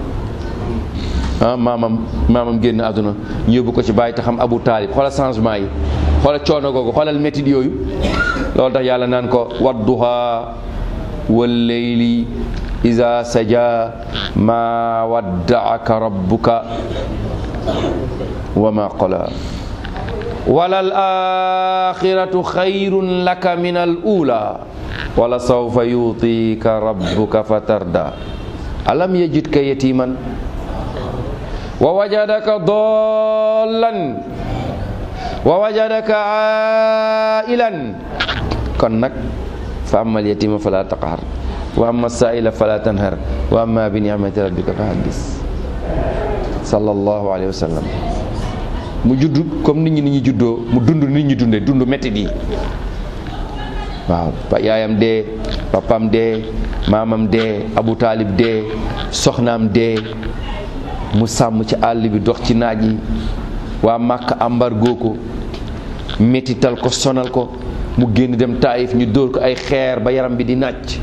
Speaker 1: ah maamam maamam génn àdduna ñu yóbbu ko ci bàyyi te xam abu taalib xoolal changement yi xoolal coono googu xoolal métit yooyu loolu tax yàlla naan ko wadduha wal leyli iza saja ma waddaaka rabbuka wa ma qala wala al axiratu xayrun laka min al ula wala sawfa yutika rabbuka fatarda alam yajidka yatiman wa wajadaka dollan wa wajadaka ailan kon nag fa amma alyatima fala taqhar wa amma saila fala tanhar wa amma bi ni'mati rabbika fa haddis sallallahu alayhi wa sallam mu judd comme nit ñi ni ñu juddoo mu dund nit ñi dundee dund métti di waaw yaayam dee papam dee maamam dee abu taalib dee soxnaam dee mu sàmm ci àll bi dox ci naaj yi waa màkk embargo ko mettital ko sonal ko mu génn dem taayif ñu dóor ko ay xeer ba yaram bi di nàcc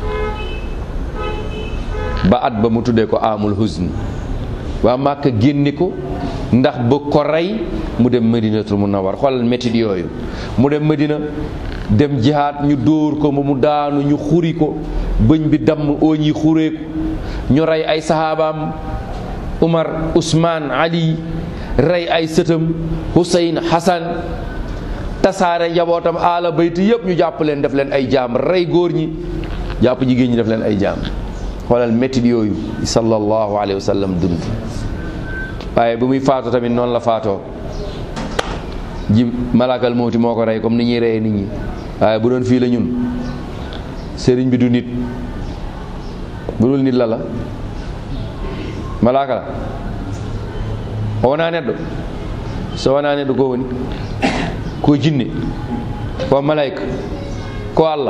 Speaker 1: ba at ba mu tuddee ko amul huzn waa Màkka génne ko ndax ba ko rey mu dem Madinatul Munawwar xoolal métit yooyu mu dem Madina dem jihaat ñu dóor ko ba mu daanu ñu xuri ko bëñ bi damm ooñ yi xureeku ñu rey ay saxaabaam Umar Usmaan Ali rey ay sëtam Huseyn Hasan tasaare njabootam aala bayti yëpp ñu jàpp leen def leen ay jaam rey góor ñi jàpp jigéen ñi def leen ay jaam xoolal métit yooyu sallallahu alayhi wa sallam dund waaye bu muy faatu tamit noonu la faatoo ji malakal mawti moo ko rey comme ni ñuy reyee nit ñi waaye bu doon fii la ñun sëriñ bi du nit bu dul nit la la malaka la o wona neɗɗo so wona neɗɗo ko woni ko jinne ko malayka ko allah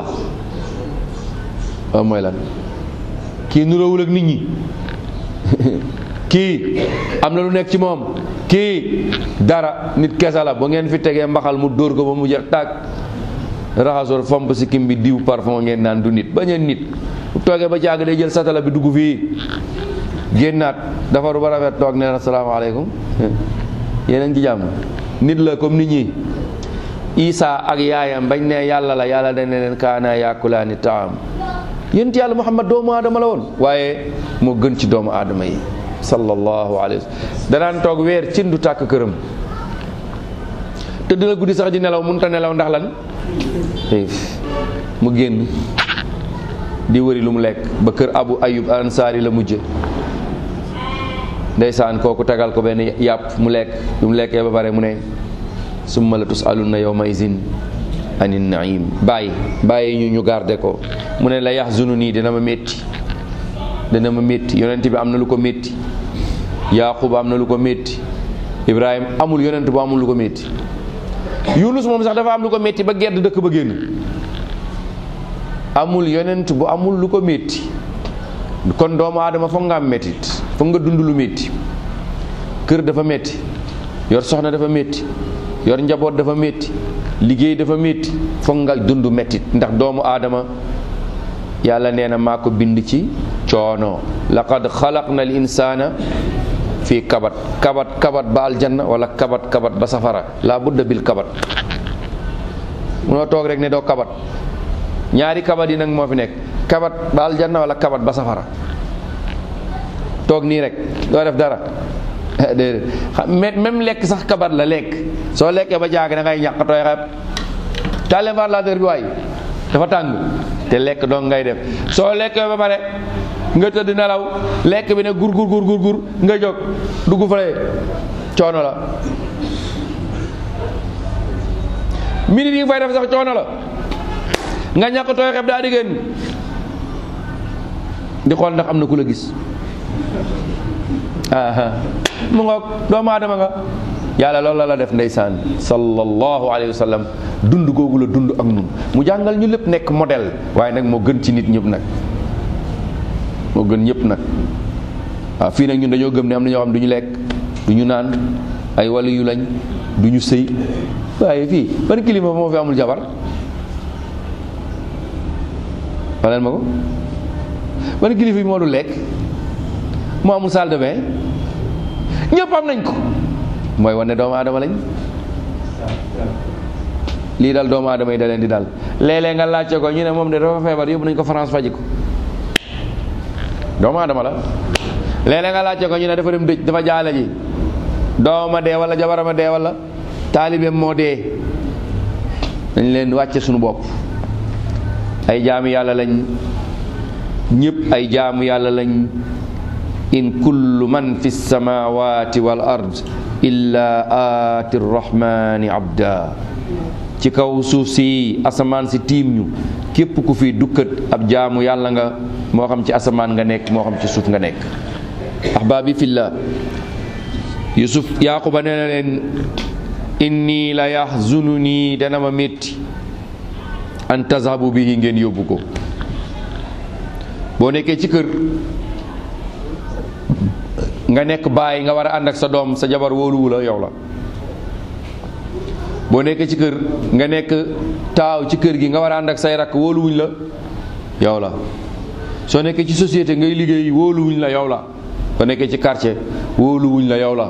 Speaker 1: o mooy lan kii nuróowul ak nit ñi kii am na lu nekk ci moom kii dara nit kesa la ba ngeen fi tegee mbaxal mu dóor ko ba mu jeex tàkk raxasoor fomp si kim bi diw parfum ngeen naan du nit bañ a nit bu toogee ba jàgg day jël satala bi dugg fii génnaat dafaru ba rafet toog nee na salaamaaleykum yeneen ci jàmm nit la comme nit ñi Isa ak yaayam bañ ne yàlla la yàlla dañ ne leen kaana yaakulaani taam yént yàlla Muhammad doomu aadama la woon waaye moo gën ci doomu aadama yi sallallahu alayhi wa sallam danaan toog weer cin du tàkk këram tëdd la guddi sax di nelaw mënut a nelaw ndax lan mu génn di wëri lu mu lekk ba kër Abu Ayyub Ansaari la mujje ndeysaan kooku tegal ko benn yàpp mu lekk lu mu lekkee ba pare mu ne summa la tusaluna yawma izin anin naim bàyyi bàyyi ñu ñu garde ko mu ne la yaxzunu nii dina ma métti dina ma métti yonent bi am na lu ko métti yaqub am na lu ko métti ibrahim amul yonent bu amul lu ko métti yunus moom sax dafa am lu ko métti ba gedd dëkk ba génn amul yonent bu amul lu ko métti kon doomu aadama foog nga am méttit foog nga dund lu métti kër dafa métti yor soxna dafa métti yor njaboot dafa métti liggéey dafa métti foog nga dund méttit ndax doomu aadama yàlla nee na maa ko bind ci coono laqad xalaqna al insana fii kabat kabat kabat ba aljanna wala kabat kabat ba safara la budda bil kabat munoo toog rek ne doo kabat ñaari kabat yi nag moo fi nekk kabat ba aljanna wala kabat ba safara toog nii rek doo def dara déedéet même lekk sax kabat la lekk soo lekkee ba jaag da ngay ñàq tooy xeeb taale ventilateur bi waay dafa tàng te lekk doon ngay def soo lekkee ba pare nga tëdd nelaw lekk bi ne gur gur gur gur gur nga jóg dugg fale coono la minute yi nga fay def sax coono la nga ñàkk tooy xeeb daa di génn di xool ndax am na ku la gis aha mu ngoog doomu aadama nga yàlla loolu la la def ndeysaan sallallahu alayhi wa sallam dund googu la dund ak nun mu jàngal ñu lépp nekk modèle waaye nag moo gën ci nit ñëpp nag moo gën ñëpp nag waaw fii nag ñun dañoo gëm ne am na ñoo xam du ñu lekk du ñu naan ay wàllu yu lañ du ñu sëy waaye fii ban kilifa moo fi amul jabar waleen ma ko ban kilifa bi moo du lekk moo amul salle de bain ñëpp am nañ ko mooy wane doomu aadama lañ lii dal doomu aadama yi da leen di dal léeg-léeg nga laajte ko ñu ne moom de dafa feebar yóbbu nañ ko France faji ko doomu aadama la léeg-léeg nga laajte ko ñu ne dafa dem dëj dafa jaale ji doomama dee wala jabarama dee wala taalibeem moo dee dañ leen wàcce suñu bopp ay jaamu yàlla lañ ñëpp ay jaamu yàlla lañ in kullu man fi samawati wal ard illa aati rrahmani abda ci kaw suuf si asamaan si tiim ñu képp ku fi dukkat ab jaamu yàlla nga moo xam ci asamaan nga nekk moo xam ci suuf nga nekk ahbaabi fillah yusuf yaquba nee na leen inni la yaxzununi dana ma métti an tazhabu bihi ngeen yóbbu ko boo nekkee ci kër nga nekk baay nga war a ànd ak sa doom sa jabar wóoluwu la yow la boo nekkee ci kër nga nekk taaw ci kër gi nga war a ànd ak say rakk wóoluwuñ la yow la soo nekkee ci société ngay liggéey wóoluwuñ la yow la soo nekkee ci quartier wóoluwuñ la yow la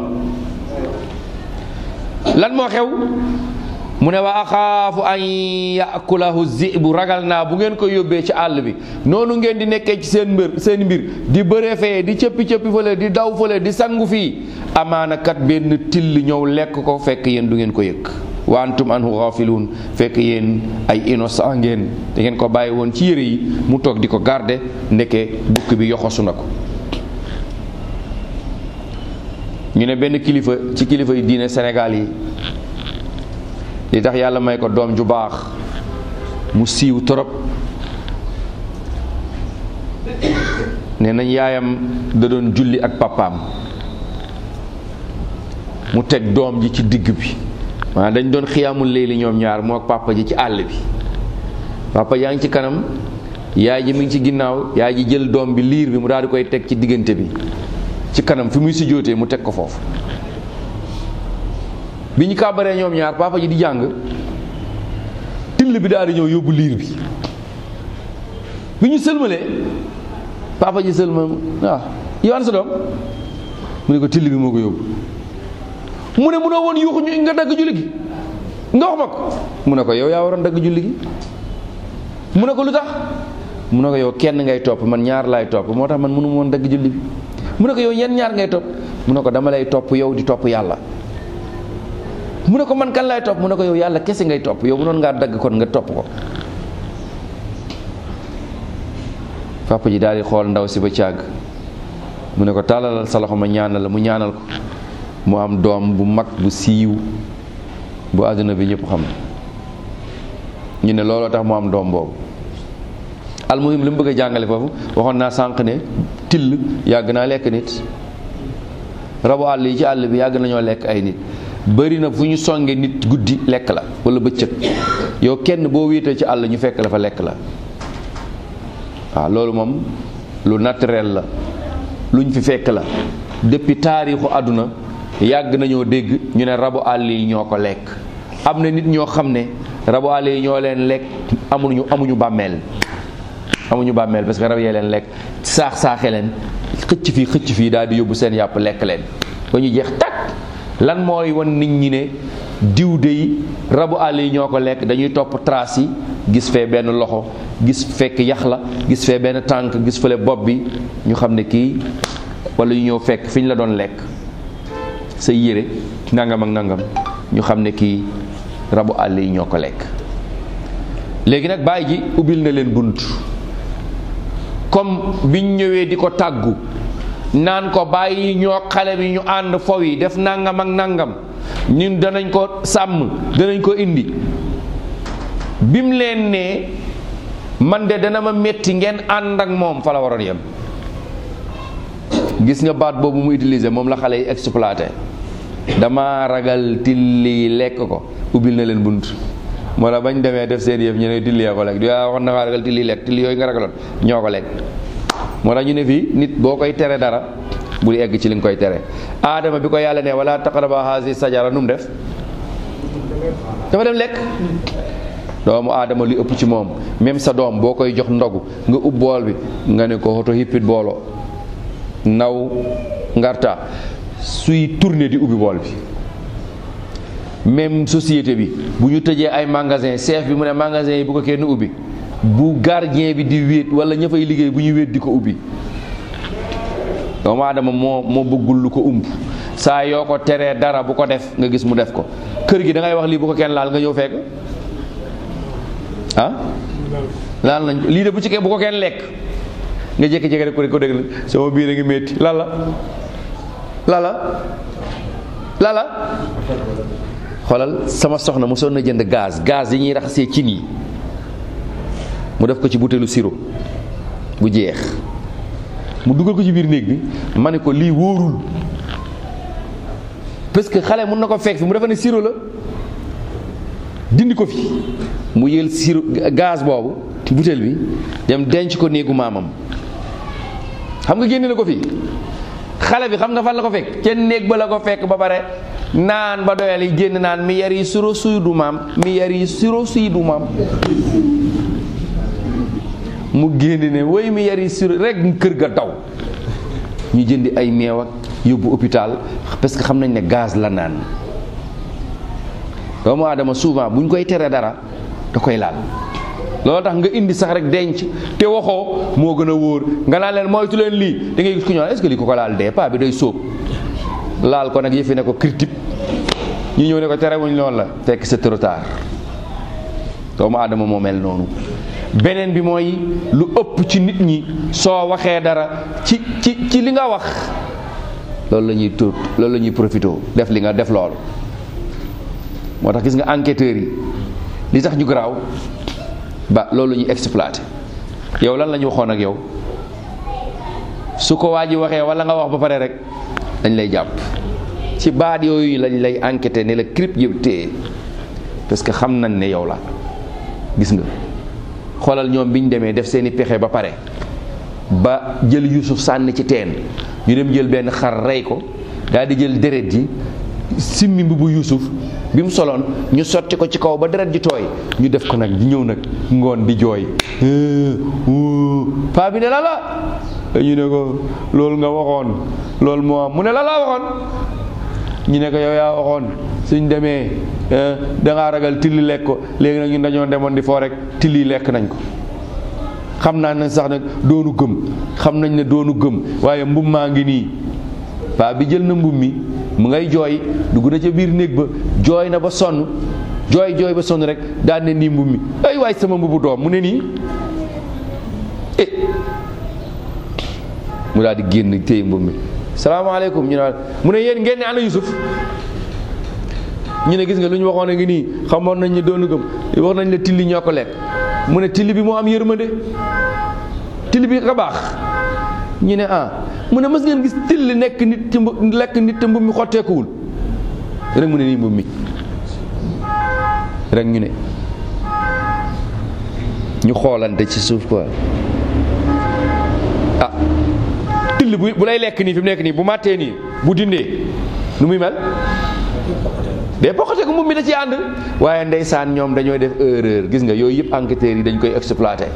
Speaker 1: lan moo xew mu ne wa axaafu an yakulahu zibu ragal naa bu ngeen ko yóbbee ci àll bi noonu ngeen di nekkee ci seen mbir seen mbir di bëree fee di cëppi cëppi fële di daw fële di sangu fii amaana kat benn till ñëw lekk ko fekk yéen du ngeen ko yëg wa antum anhu ghafiluun fekk yéen ay innocent ngeen da ngeen ko bàyyi woon ci yére yi mu toog di ko garde ndeke bukk bi yoxosu na ko ñu ne benn kilifa ci kilifa yi diine Sénégal yi li tax yàlla may ko doom ju baax mu siiw torop ne nañ yaayam da doon julli ak papaam mu teg doom ji ci digg bi maanaam dañ doon xiyaamul léegi ñoom ñaar moo ak papa ji ci àll bi papa yaa ngi ci kanam yaay ji mi ngi ci ginnaaw yaay ji jël doom bi liir bi mu daal di koy teg ci diggante bi ci kanam fi muy si jootee mu teg ko foofu bi ñu kàbbaree ñoom ñaar papa ji di jàng till bi daal di ñëw yóbbu liir bi bi ñu sëlmalee papa ji sëlma waaw yow an sa doom mu ne ko till bi moo ko yóbbu mu ne munoo woon yuuxu ñu nga dagg julli gi nga wax ma ko mu ne ko yow yaa waroon dagg julli gi mu ne ko lu tax mu ne ko yow kenn ngay topp man ñaar laay topp moo tax man mënu woon dagg julli bi mu ne ko yow yenn ñaar ngay topp mu ne ko dama lay topp yow di topp yàlla mu ne ko man kan laay topp mu ne ko yow yàlla kese ngay topp yow mënoon ngaa dagg kon nga topp ko papa ji daal di xool ndaw si ba càgg mu ne ko tàllalal sa loxo ma ñaanal la mu ñaanal ko mu am doom bu mag bu siiw bu àdduna bi ñëpp xam ñu ne looloo tax mu am doom boobu almuhim li mu bëgg a jàngale foofu waxoon naa sànq ne till yàgg naa lekk nit rabu àll yi ci àll bi yàgg nañoo lekk ay nit bëri na fu ñu songe nit guddi lekk la wala bëccëg yow kenn boo wéetee ci àll ñu fekk la fa lekk la waaw loolu moom lu naturel la luñ fi fekk la depuis taarixu àdduna yàgg nañoo dégg ñu ne rabu àll yi ñoo ko lekk am na nit ñoo xam ne rabu àll yi ñoo leen lekk amuñu amuñu bàmmeel amuñu bàmmeel parce que rab yee leen lekk saax saaxe leen xëcc fii xëcc fii daal di yóbbu seen yàpp lekk leen ba ñu jeex takk lan mooy wan nit ñi ne diw dey rabu àll yi ñoo ko lekk dañuy topp trace yi gis fee benn loxo gis fekk yax la gis fee benn tànk gis fële bopp bi ñu xam ne kii wala ñu ñëw fekk fi ñu la doon lekk sa yére nangam ak nangam ñu xam ne kii rabu àll yi ñoo ko lekk léegi nag bàyyi ji ubbil na leen bunt comme biñ ñëwee di ko tàggu naan ko bàyyi ñoo xale bi ñu ànd fow yi def nangam ak nangam ñun danañ ko sàmm danañ ko indi bim leen ne man de dana ma métti ngeen ànd ak moom fa la waroon yem gis nga baat boobu mu utiliser moom la xale yi exploité dama ragal tilli lekk ko ubbil na leen bunt moo la bañ demee def seen yëf ñu ne tilli yaa ko lekk di waa wax na nga ragal tilli lekk tilli yooyu nga ragaloon ñoo ko lekk moo tax ñu ne fii nit boo koy tere dara bul egg ci li nga koy tere aadama bi ko yàlla ne wala taqraba haasi sajara nu mu def dafa dem lekk doomu aadama li ëpp ci moom même sa doom boo koy jox ndogu nga ub bool bi nga ne ko hoto hippit booloo naw ngarta suy tourner di ubbi bool bi même société bi bu ñu tëjee ay magasin chef bi mu ne magasin yi bu ko kenn ubbi bu gardien bi di wéet wala ña fay liggéey bu ñuy wéet di ko ubbi doomu aadama moo moo bëggul lu ko umb saa yoo ko teree dara bu ko def nga gis mu def ko kër gi da ngay wax lii bu ko kenn laal nga ñëw fekk ah laal nañ ko lii de bu ci ke bu ko kenn lekk nga jékki-jékki rek ko ko dégg sama biir a ngi métti lala lala lala xoolal sama soxna mosoon na jënd gaz gaz yi ñuy raxasee cin yi mu def ko ci butéelu sirop bu jeex mu dugal ko ci biir néeg bi ma ne ko lii wóorul parce que xale mun na ko fekk fi mu defa ne sirop la dindi ko fi mu yël sirop gaz boobu butéel bi dem denc ko néegu maamam xam nga génne na ko fii xale bi xam nga fan la ko fekk kenn néeg ba la ko fekk ba pare naan ba doyal yi génn naan mi yar yi suro suy du maam mi yar yi suro suy du maam mu génn ne woy mi yar yi suro rek kër ga daw ñu jëndi ay meew ak yóbbu hôpital parce que xam nañ ne gaz la naan doomu aadama souvent bu ñu koy tere dara da koy laal loolu tax nga indi sax rek denc te waxoo moo gën a wóor nga naan leen moytu leen lii da ngay gis ku ñu est-ce que lii ko ko laal dee paa bi day sóob laal ko nag yëfi ne ko critique ñu ñëw ne ko terewuñ loolu la fekk c'est trop tard doomu aadama moo mel noonu beneen bi mooy lu ëpp ci nit ñi soo waxee dara ci ci ci li nga wax loolu la ñuy tuut loolu la ñuy profité def li nga def loolu moo tax gis nga enquêteurs yi li tax ñu garaaw ba loolu la ñuy exploité yow lan la ñu waxoon ak yow su ko waa ji waxee wala nga wax ba pare rek dañ lay jàpp ci baat yooyu lañ lay enquêté ne la crip yëpp téye parce que xam nañ ne yow la gis nga xoolal ñoom bi ñu demee def seeni pexe ba pare ba jël Yuusuf sànni ci teen ñu dem jël benn xar rey ko daal di jël deret ji simmi mbubu Yuusuf bi mu soloon ñu sotti ko ci kaw ba deret ji tooy ñu def ko nag di ñëw nag ngoon di jooy paa bi ne la la ñu ne ko loolu nga waxoon loolu moo am mu ne la la waxoon ñu ne ko yow yaa waxoon suñ demee dangaa ragal tilli lekk ko léegi nag ñun dañoo demoon di foo rek tilli lekk nañ ko xam naa ne sax nag doonu gëm xam nañ ne doonu gëm waaye mbum maa ngi nii paa bi jël na mbum mi mu ngay jooy dugg na ca biir néeg ba jooy na ba sonn jooy jooy ba sonn rek daan ne nii mbum mi ay waay sama mbubu doom mu ne nii eh mu daal di génn téye mbum mi salaamaaleykum ñu ne mu ne yéen ngeen ne ana Yusuf ñu ne gis nga lu ñu waxoon a ngi nii xamoon nañ ne doonu gëm wax nañ la tilli ñoo ko lekk mu ne tilli bi moo am yërmande tilli bi ka baax ñu ne ah mu ne mës ngeen gis tilli nekk nit ci mbu lekk nit te mbub mi xotteekuwul rek mu ne nii mbub mi rek ñu ne ñu xoolante ci suuf quoi ah till bu bu lay lekk nii fi mu nekk nii bu màttee nii bu dindee nu muy mel day bokkate ko mbub mi da ci ànd waaye ndeysaan ñoom dañoo def erreur gis nga yooyu yëpp enquêteurs yi dañ koy exploité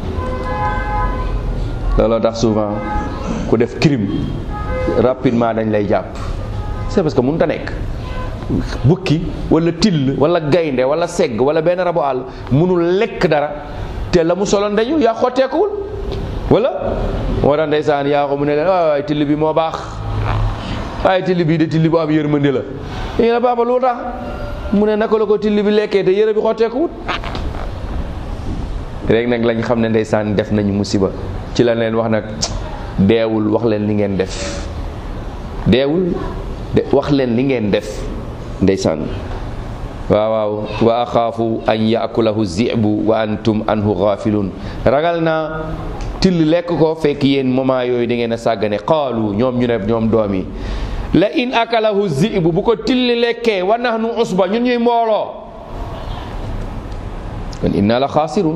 Speaker 1: looloo tax souvent ku def crime rapidement dañ lay jàpp c'est parce que mënut a nekk bukki wala till wala gaynde wala segg wala benn rabu àll mënul lekk dara te la mu soloon dañu yaa xotteekuwul wala moo tax ndeysaan yaa ko mu ne leen waay waay till bi moo baax waaye till bii de till bu am yërmande la ñu ne papa lu tax mu ne naka la ko till bi lekkee te yëre bi xotteekuwut rek nag lañ xam ne ndeysaan def nañu musiba ci la leen wax nag deewul wax leen li ngeen def deewul de wax leen li ngeen def ndeysaan waaw waaw wa axaafu an yaakulahu zibu wa antum anhu gafilun ragal naa till lekk ko fekk yéen moment yooyu da ngeen a sàggane qaalu ñoom ñu ne ñoom doom yi la in akalahu zibu bu ko tilli lekkee wa nahnu usba ñun ñuy mbooloo kon inna la xaasirun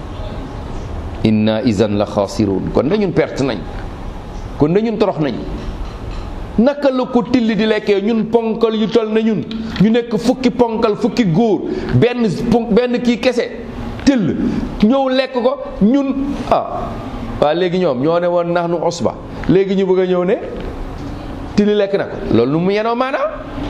Speaker 1: inna izan la xaasirun kon dañun perte nañ kon dañun torox nañ naka la ko tilli di lekkee ñun ponkal yu tol na ñun ñu nekk fukki ponkal fukki góor benn benn kii kese till ñëw lekk ko ñun ah waa léegi ñoom ñoo ne woon nax nu usba léegi ñu bëgg a ñëw ne tilli lekk na ko loolu nu mu yenoo maanaam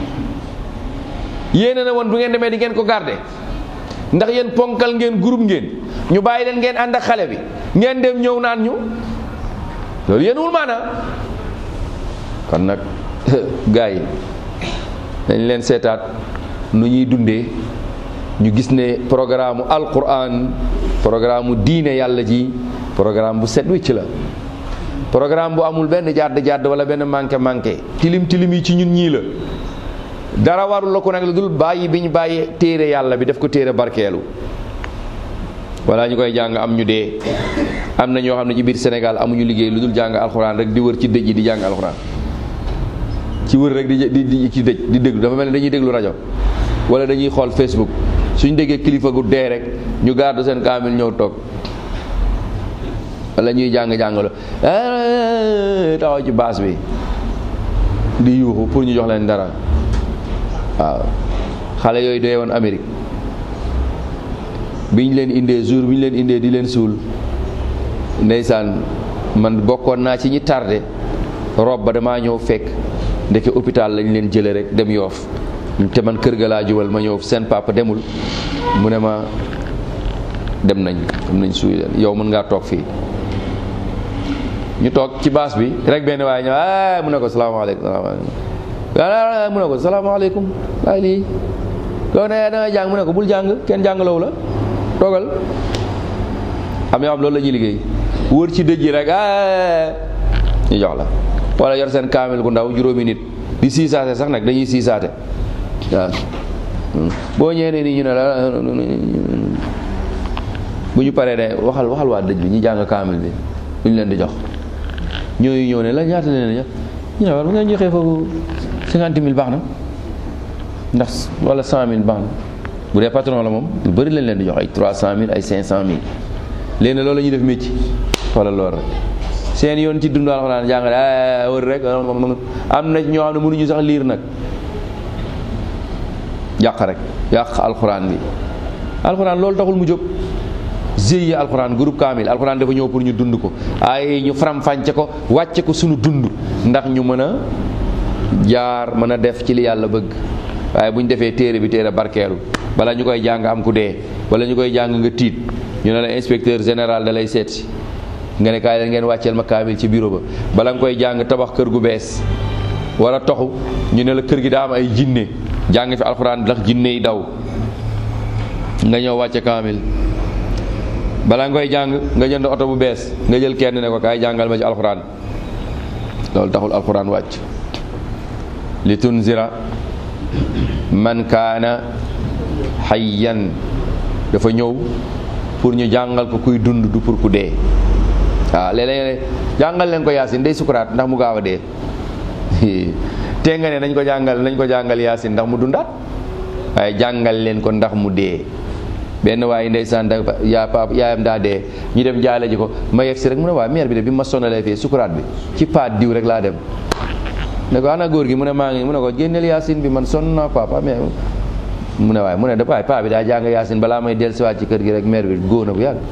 Speaker 1: yéene na woon bu ngeen demee di ngeen ko garder ndax yéen ponkal ngeen groupe ngeen ñu bàyyi leen ngeen ànd ak xale bi ngeen dem ñëw naan ñu loolu yéenuwul maanaam kon nag gars yi dañ leen seetaat nu ñuy dundee ñu gis ne programme alquran programme diine yàlla ji programme bu set wicc la programme bu amul benn jàdd jàdd wala benn manqué manqué tilim tilim yi ci ñun ñii la dara warul la ko nag la dul bàyyi bi ñu bàyyi téere yàlla bi def ko téere barkeelu wala ñu koy jàng am ñu dee am na ñoo xam ne ci biir Sénégal amuñu liggéey lu dul jàng alxuraan rek di wër ci dëj yi di jàng alxuraan ci wër rek di di di ci dëj di déglu dafa mel ne dañuy déglu rajo wala dañuy xool Facebook suñ déggee kilifa gu dee rek ñu garde seen kaamil ñëw toog wala ñuy jàng jàngalo taxaw ci baas bi di yuuxu pour ñu jox leen dara waaw xale yooyu dee woon Amérique bi ñu leen indee jour bi ñu leen indee di leen suul ndeysaan man bokkoon naa ci ñi tardé rob ba damaa ñëw fekk ndeke hôpital lañ leen jële rek dem yoof te man kër ga laa jubal ma ñëw seen papa demul mu ne ma dem nañ dem nañ suuy leen yow mën ngaa toog fii ñu toog ci baas bi rek benn waaye ñëw ah mu ne ko salaamaaleykum salaamaaleykum mu ne ko salaamaaleykum waaye lii yow ne da nga jàng mu ne ko bul jàng kenn jàngalawu la toogal am yoo xam loolu la ñuy liggéey wër ci dëj yi rek ah ñu jox la wala yor seen kaamil gu ndaw juróomi nit di siisaate sax nag dañuy siisaate waaw boo ñëwee ne nii ñu ne la bu ñu paree ne waxal waxal waa dëj bi ñu jàng kaamil bi lu ñu leen di jox ñooyu ñëw ne la ñaata leen jox ñu ne war bu ngeen joxee foofu cinquante mille baax na ndax wala cent mille baax na bu dee patron la moom lu bëri lañ leen di jox ay trois cent mille ay cinq cent mille léegi nag loolu la ñuy def métier wala loolu rek seen yoon ci dund alxuraan jàngale wër rek am na ñoo xam ne mënuñu sax liir nag yàq rek yàq alxuraan bi alxuraan loolu taxul mu jóg GIE alxuraan groupe kaamil alxuraan dafa ñëw pour ñu dund ko ay ñu faram-fàcce ko wàcce ko suñu dund ndax ñu mën a jaar mën a def ci li yàlla bëgg waaye bu ñu defee téere bi téere barkeelu bala ñu koy jàng am ku dee wala ñu koy jàng nga tiit ñu ne la inspecteur général da lay seet si nga ne kaay leen ngeen wàcceel ma kaamil ci bureau ba bala nga koy jàng tabax kër gu bees war a toxu ñu ne la kër gi daa am ay jinne jàng fi alxuraan ndax jinne yi daw nga ñëw wàcce kaamil bala nga koy jàng nga jënd oto bu bees nga jël kenn ne ko kaay jàngal ma ci alxuraan loolu taxul alxuraan wàcc li tunzira man kaana hayyan dafa ñëw pour ñu jàngal ko kuy dund du pour ku dee waaw léeg-léeg jàngal leen ko yaasin day sukuraat ndax mu gaaw a dee te nga ne nañ ko jàngal nañ ko jàngal yaasin ndax mu dundaat waaye jàngal leen ko ndax mu dee benn waaye ndeysaan da yaa pap yaayam daa dee ñu dem jaale ji ko ma yegg si rek mu ne waa mère bi de bi ma sonalee fii sukuraat bi ci paat diw rek laa dem ne ko ana góor gi mu ne maa ngi mu ne ko génneel yaasin bi man sonn naa papa mais mu ne waaye mu ne da waay paa bi daa jàng yaasin balaa may dellusiwaat ci kër gi rek mère bi góor na bu yàgg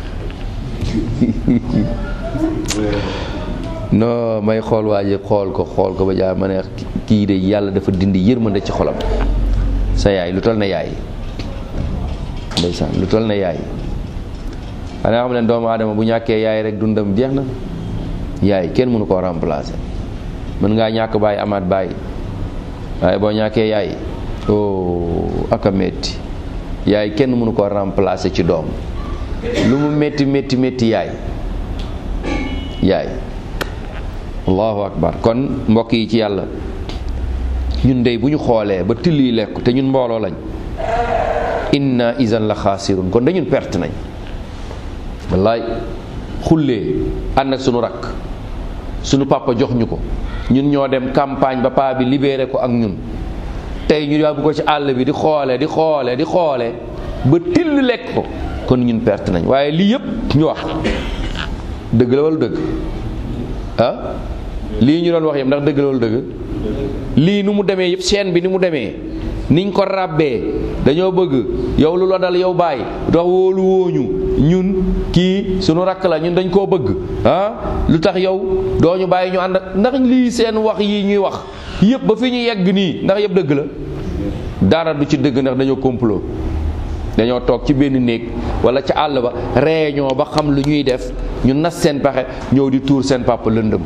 Speaker 1: non may xool waa ji xool ko xool ko ba jaa ma ne kii de yàlla dafa dindi yërmande ci xolam sa yaay lu toll na yaay ndeysaan lu toll na yaay xanaa xam ne doomu aadama bu ñàkkee yaay rek dundam jeex na yaay kenn mënu koo remplacer mën ngaa ñàkk baay amaat baay waaye boo ñàkkee yaay oh aka metti yaay kenn mënu koo remplacer ci doom lu mu métti métti métti yaay yaay allahu akbar kon mbokk yi ci yàlla ñun dey bu ñu xoolee ba till yi lekk te ñun mbooloo lañ inna isan la xaasirun kon dañun perte nañ wallaay xullee ànd ak sunu rakk sunu papa jox ñu ko ñun ñoo dem campagne ba paa bi libéré ko ak ñun tey ñu yàbbu ko ci àll bi di xoole di xoole di xoole ba till lekk ko kon ñun perte nañ waaye lii yëpp ñu wax dëgg la wala dëgg ah lii ñu doon wax yëpp ndax dëgg la wala dëgg lii nu mu demee yëpp chaîne bi ni mu demee niñ ko ràbbee dañoo bëgg yow lu la dal yow bàyyi dox wóolu wooñu ñun kii sunu rakk la ñun dañ koo bëgg ah lu tax yow doo ñu bàyyi ñu ànd ak ndax lii seen wax yi ñuy wax yëpp ba fi ñu yegg nii ndax yëpp dëgg la dara du ci dëgg ndax dañoo complot dañoo toog ci benn néeg wala ca àll ba réunion ba xam lu ñuy def ñu nas seen pexe ñëw di tuur seen papa lëndëm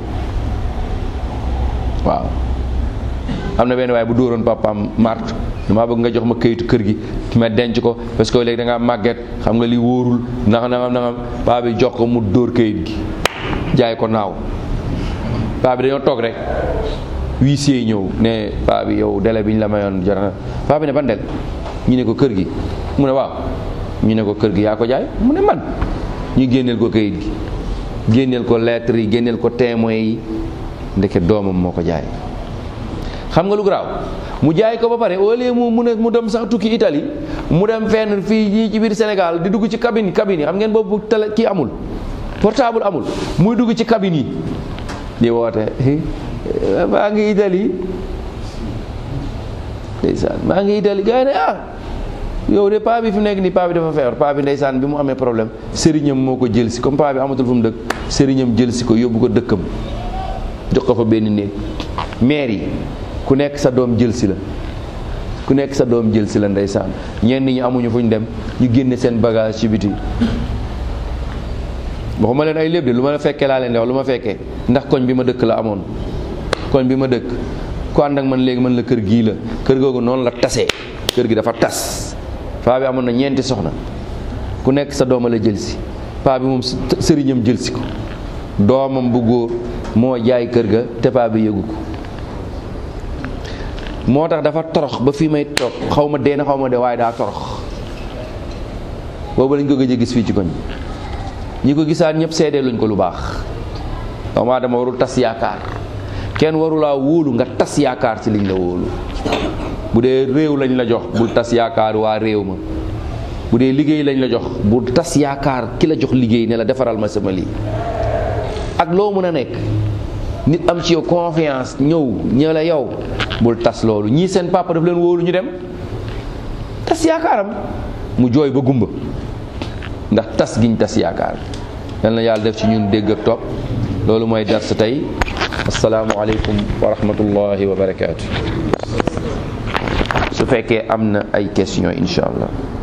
Speaker 1: waaw am na benn waaye bu dóoroon papaam mart damaa bëgg nga jox ma këyitu kër gi ma denc ko parce que léegi da ngaa màgget xam nga li wóorul nangam nangam nangam paa bi jox ko mu dóor këyit gi jaay ko naaw paa bi dañoo toog rek huissier ñëw ne paa bi yow délai bi ñu la mayoon jar na paa bi ne ban del ñu ne ko kër gi mu ne waaw ñu ne ko kër gi yaa ko jaay mu ne man ñu génneel ko këyit gi génneel ko lettre yi génneel ko témoins yi ndeke doomam moo ko jaay xam nga lu garaaw mu jaay ko ba pare au lieu mu mu ne mu dem sax tukki Italie mu dem fenn fii ñii ci biir Sénégal di dugg ci cabine cabine yi xam ngeen boobu télé kii amul portable amul muy dugg ci cabine yi di woote baa ngi Italie ndeysaan maa ngi itali gars yi ne ah yow de paa bi fi mu nekk nii paa bi dafa feebar paa bi ndeysaan bi mu amee problème sëriñam moo ko jël si comme paa bi amatul fu mu dëkk sëriñam jël si ko yóbbu ko dëkkam jox ko fa benn néeg maire yi ku nekk sa doom jël si la ku nekk sa doom jël si la ndeysaan ñenn ñi amuñu fu ñu dem ñu génne seen bagage ci biti waxuma leen ay léeb de lu ma fekkee laa leen di wax lu ma fekkee ndax koñ bi ma dëkk la amoon koñ bi ma dëkk ku ànd ak man léegi man la kër gii la kër googu noonu la tasee kër gi dafa tas paa bi amoon na ñeenti soxna ku nekk sa dooma la jël si paa bi moom sëriñam jël si ko doomam bu góor moo jaay kër ga te paa bi yëgu ko moo tax dafa torox ba fii may toog xaw ma dee na xaw ma dee waaye daa torox boobu lañ ko gëj a gis fii ci koñ ñi ko gisaat ñëpp seedee luñ ko lu baax doomu aadama warul tas yaakaar kenn warulaa wóolu nga tas yaakaar ci liñ la wóolu bu dee réew lañ la jox bul tas yaakaar waa réew ma bu dee liggéey lañ la jox bul tas yaakaar ki la jox liggéey ne la defaral ma sama lii ak loo mën a nekk nit am ci yow confiance ñëw ñëw la yow bul tas loolu ñii seen papa daf leen wóolu ñu dem tas yaakaaram mu jooy ba gumba ndax tas giñ tas yaakaar yal na yàlla def ci ñun dégg ak topp loolu mooy dars tey asalaamualeykum wa rahmatullahi wa barakaatu su fekkee am na ay question incha allah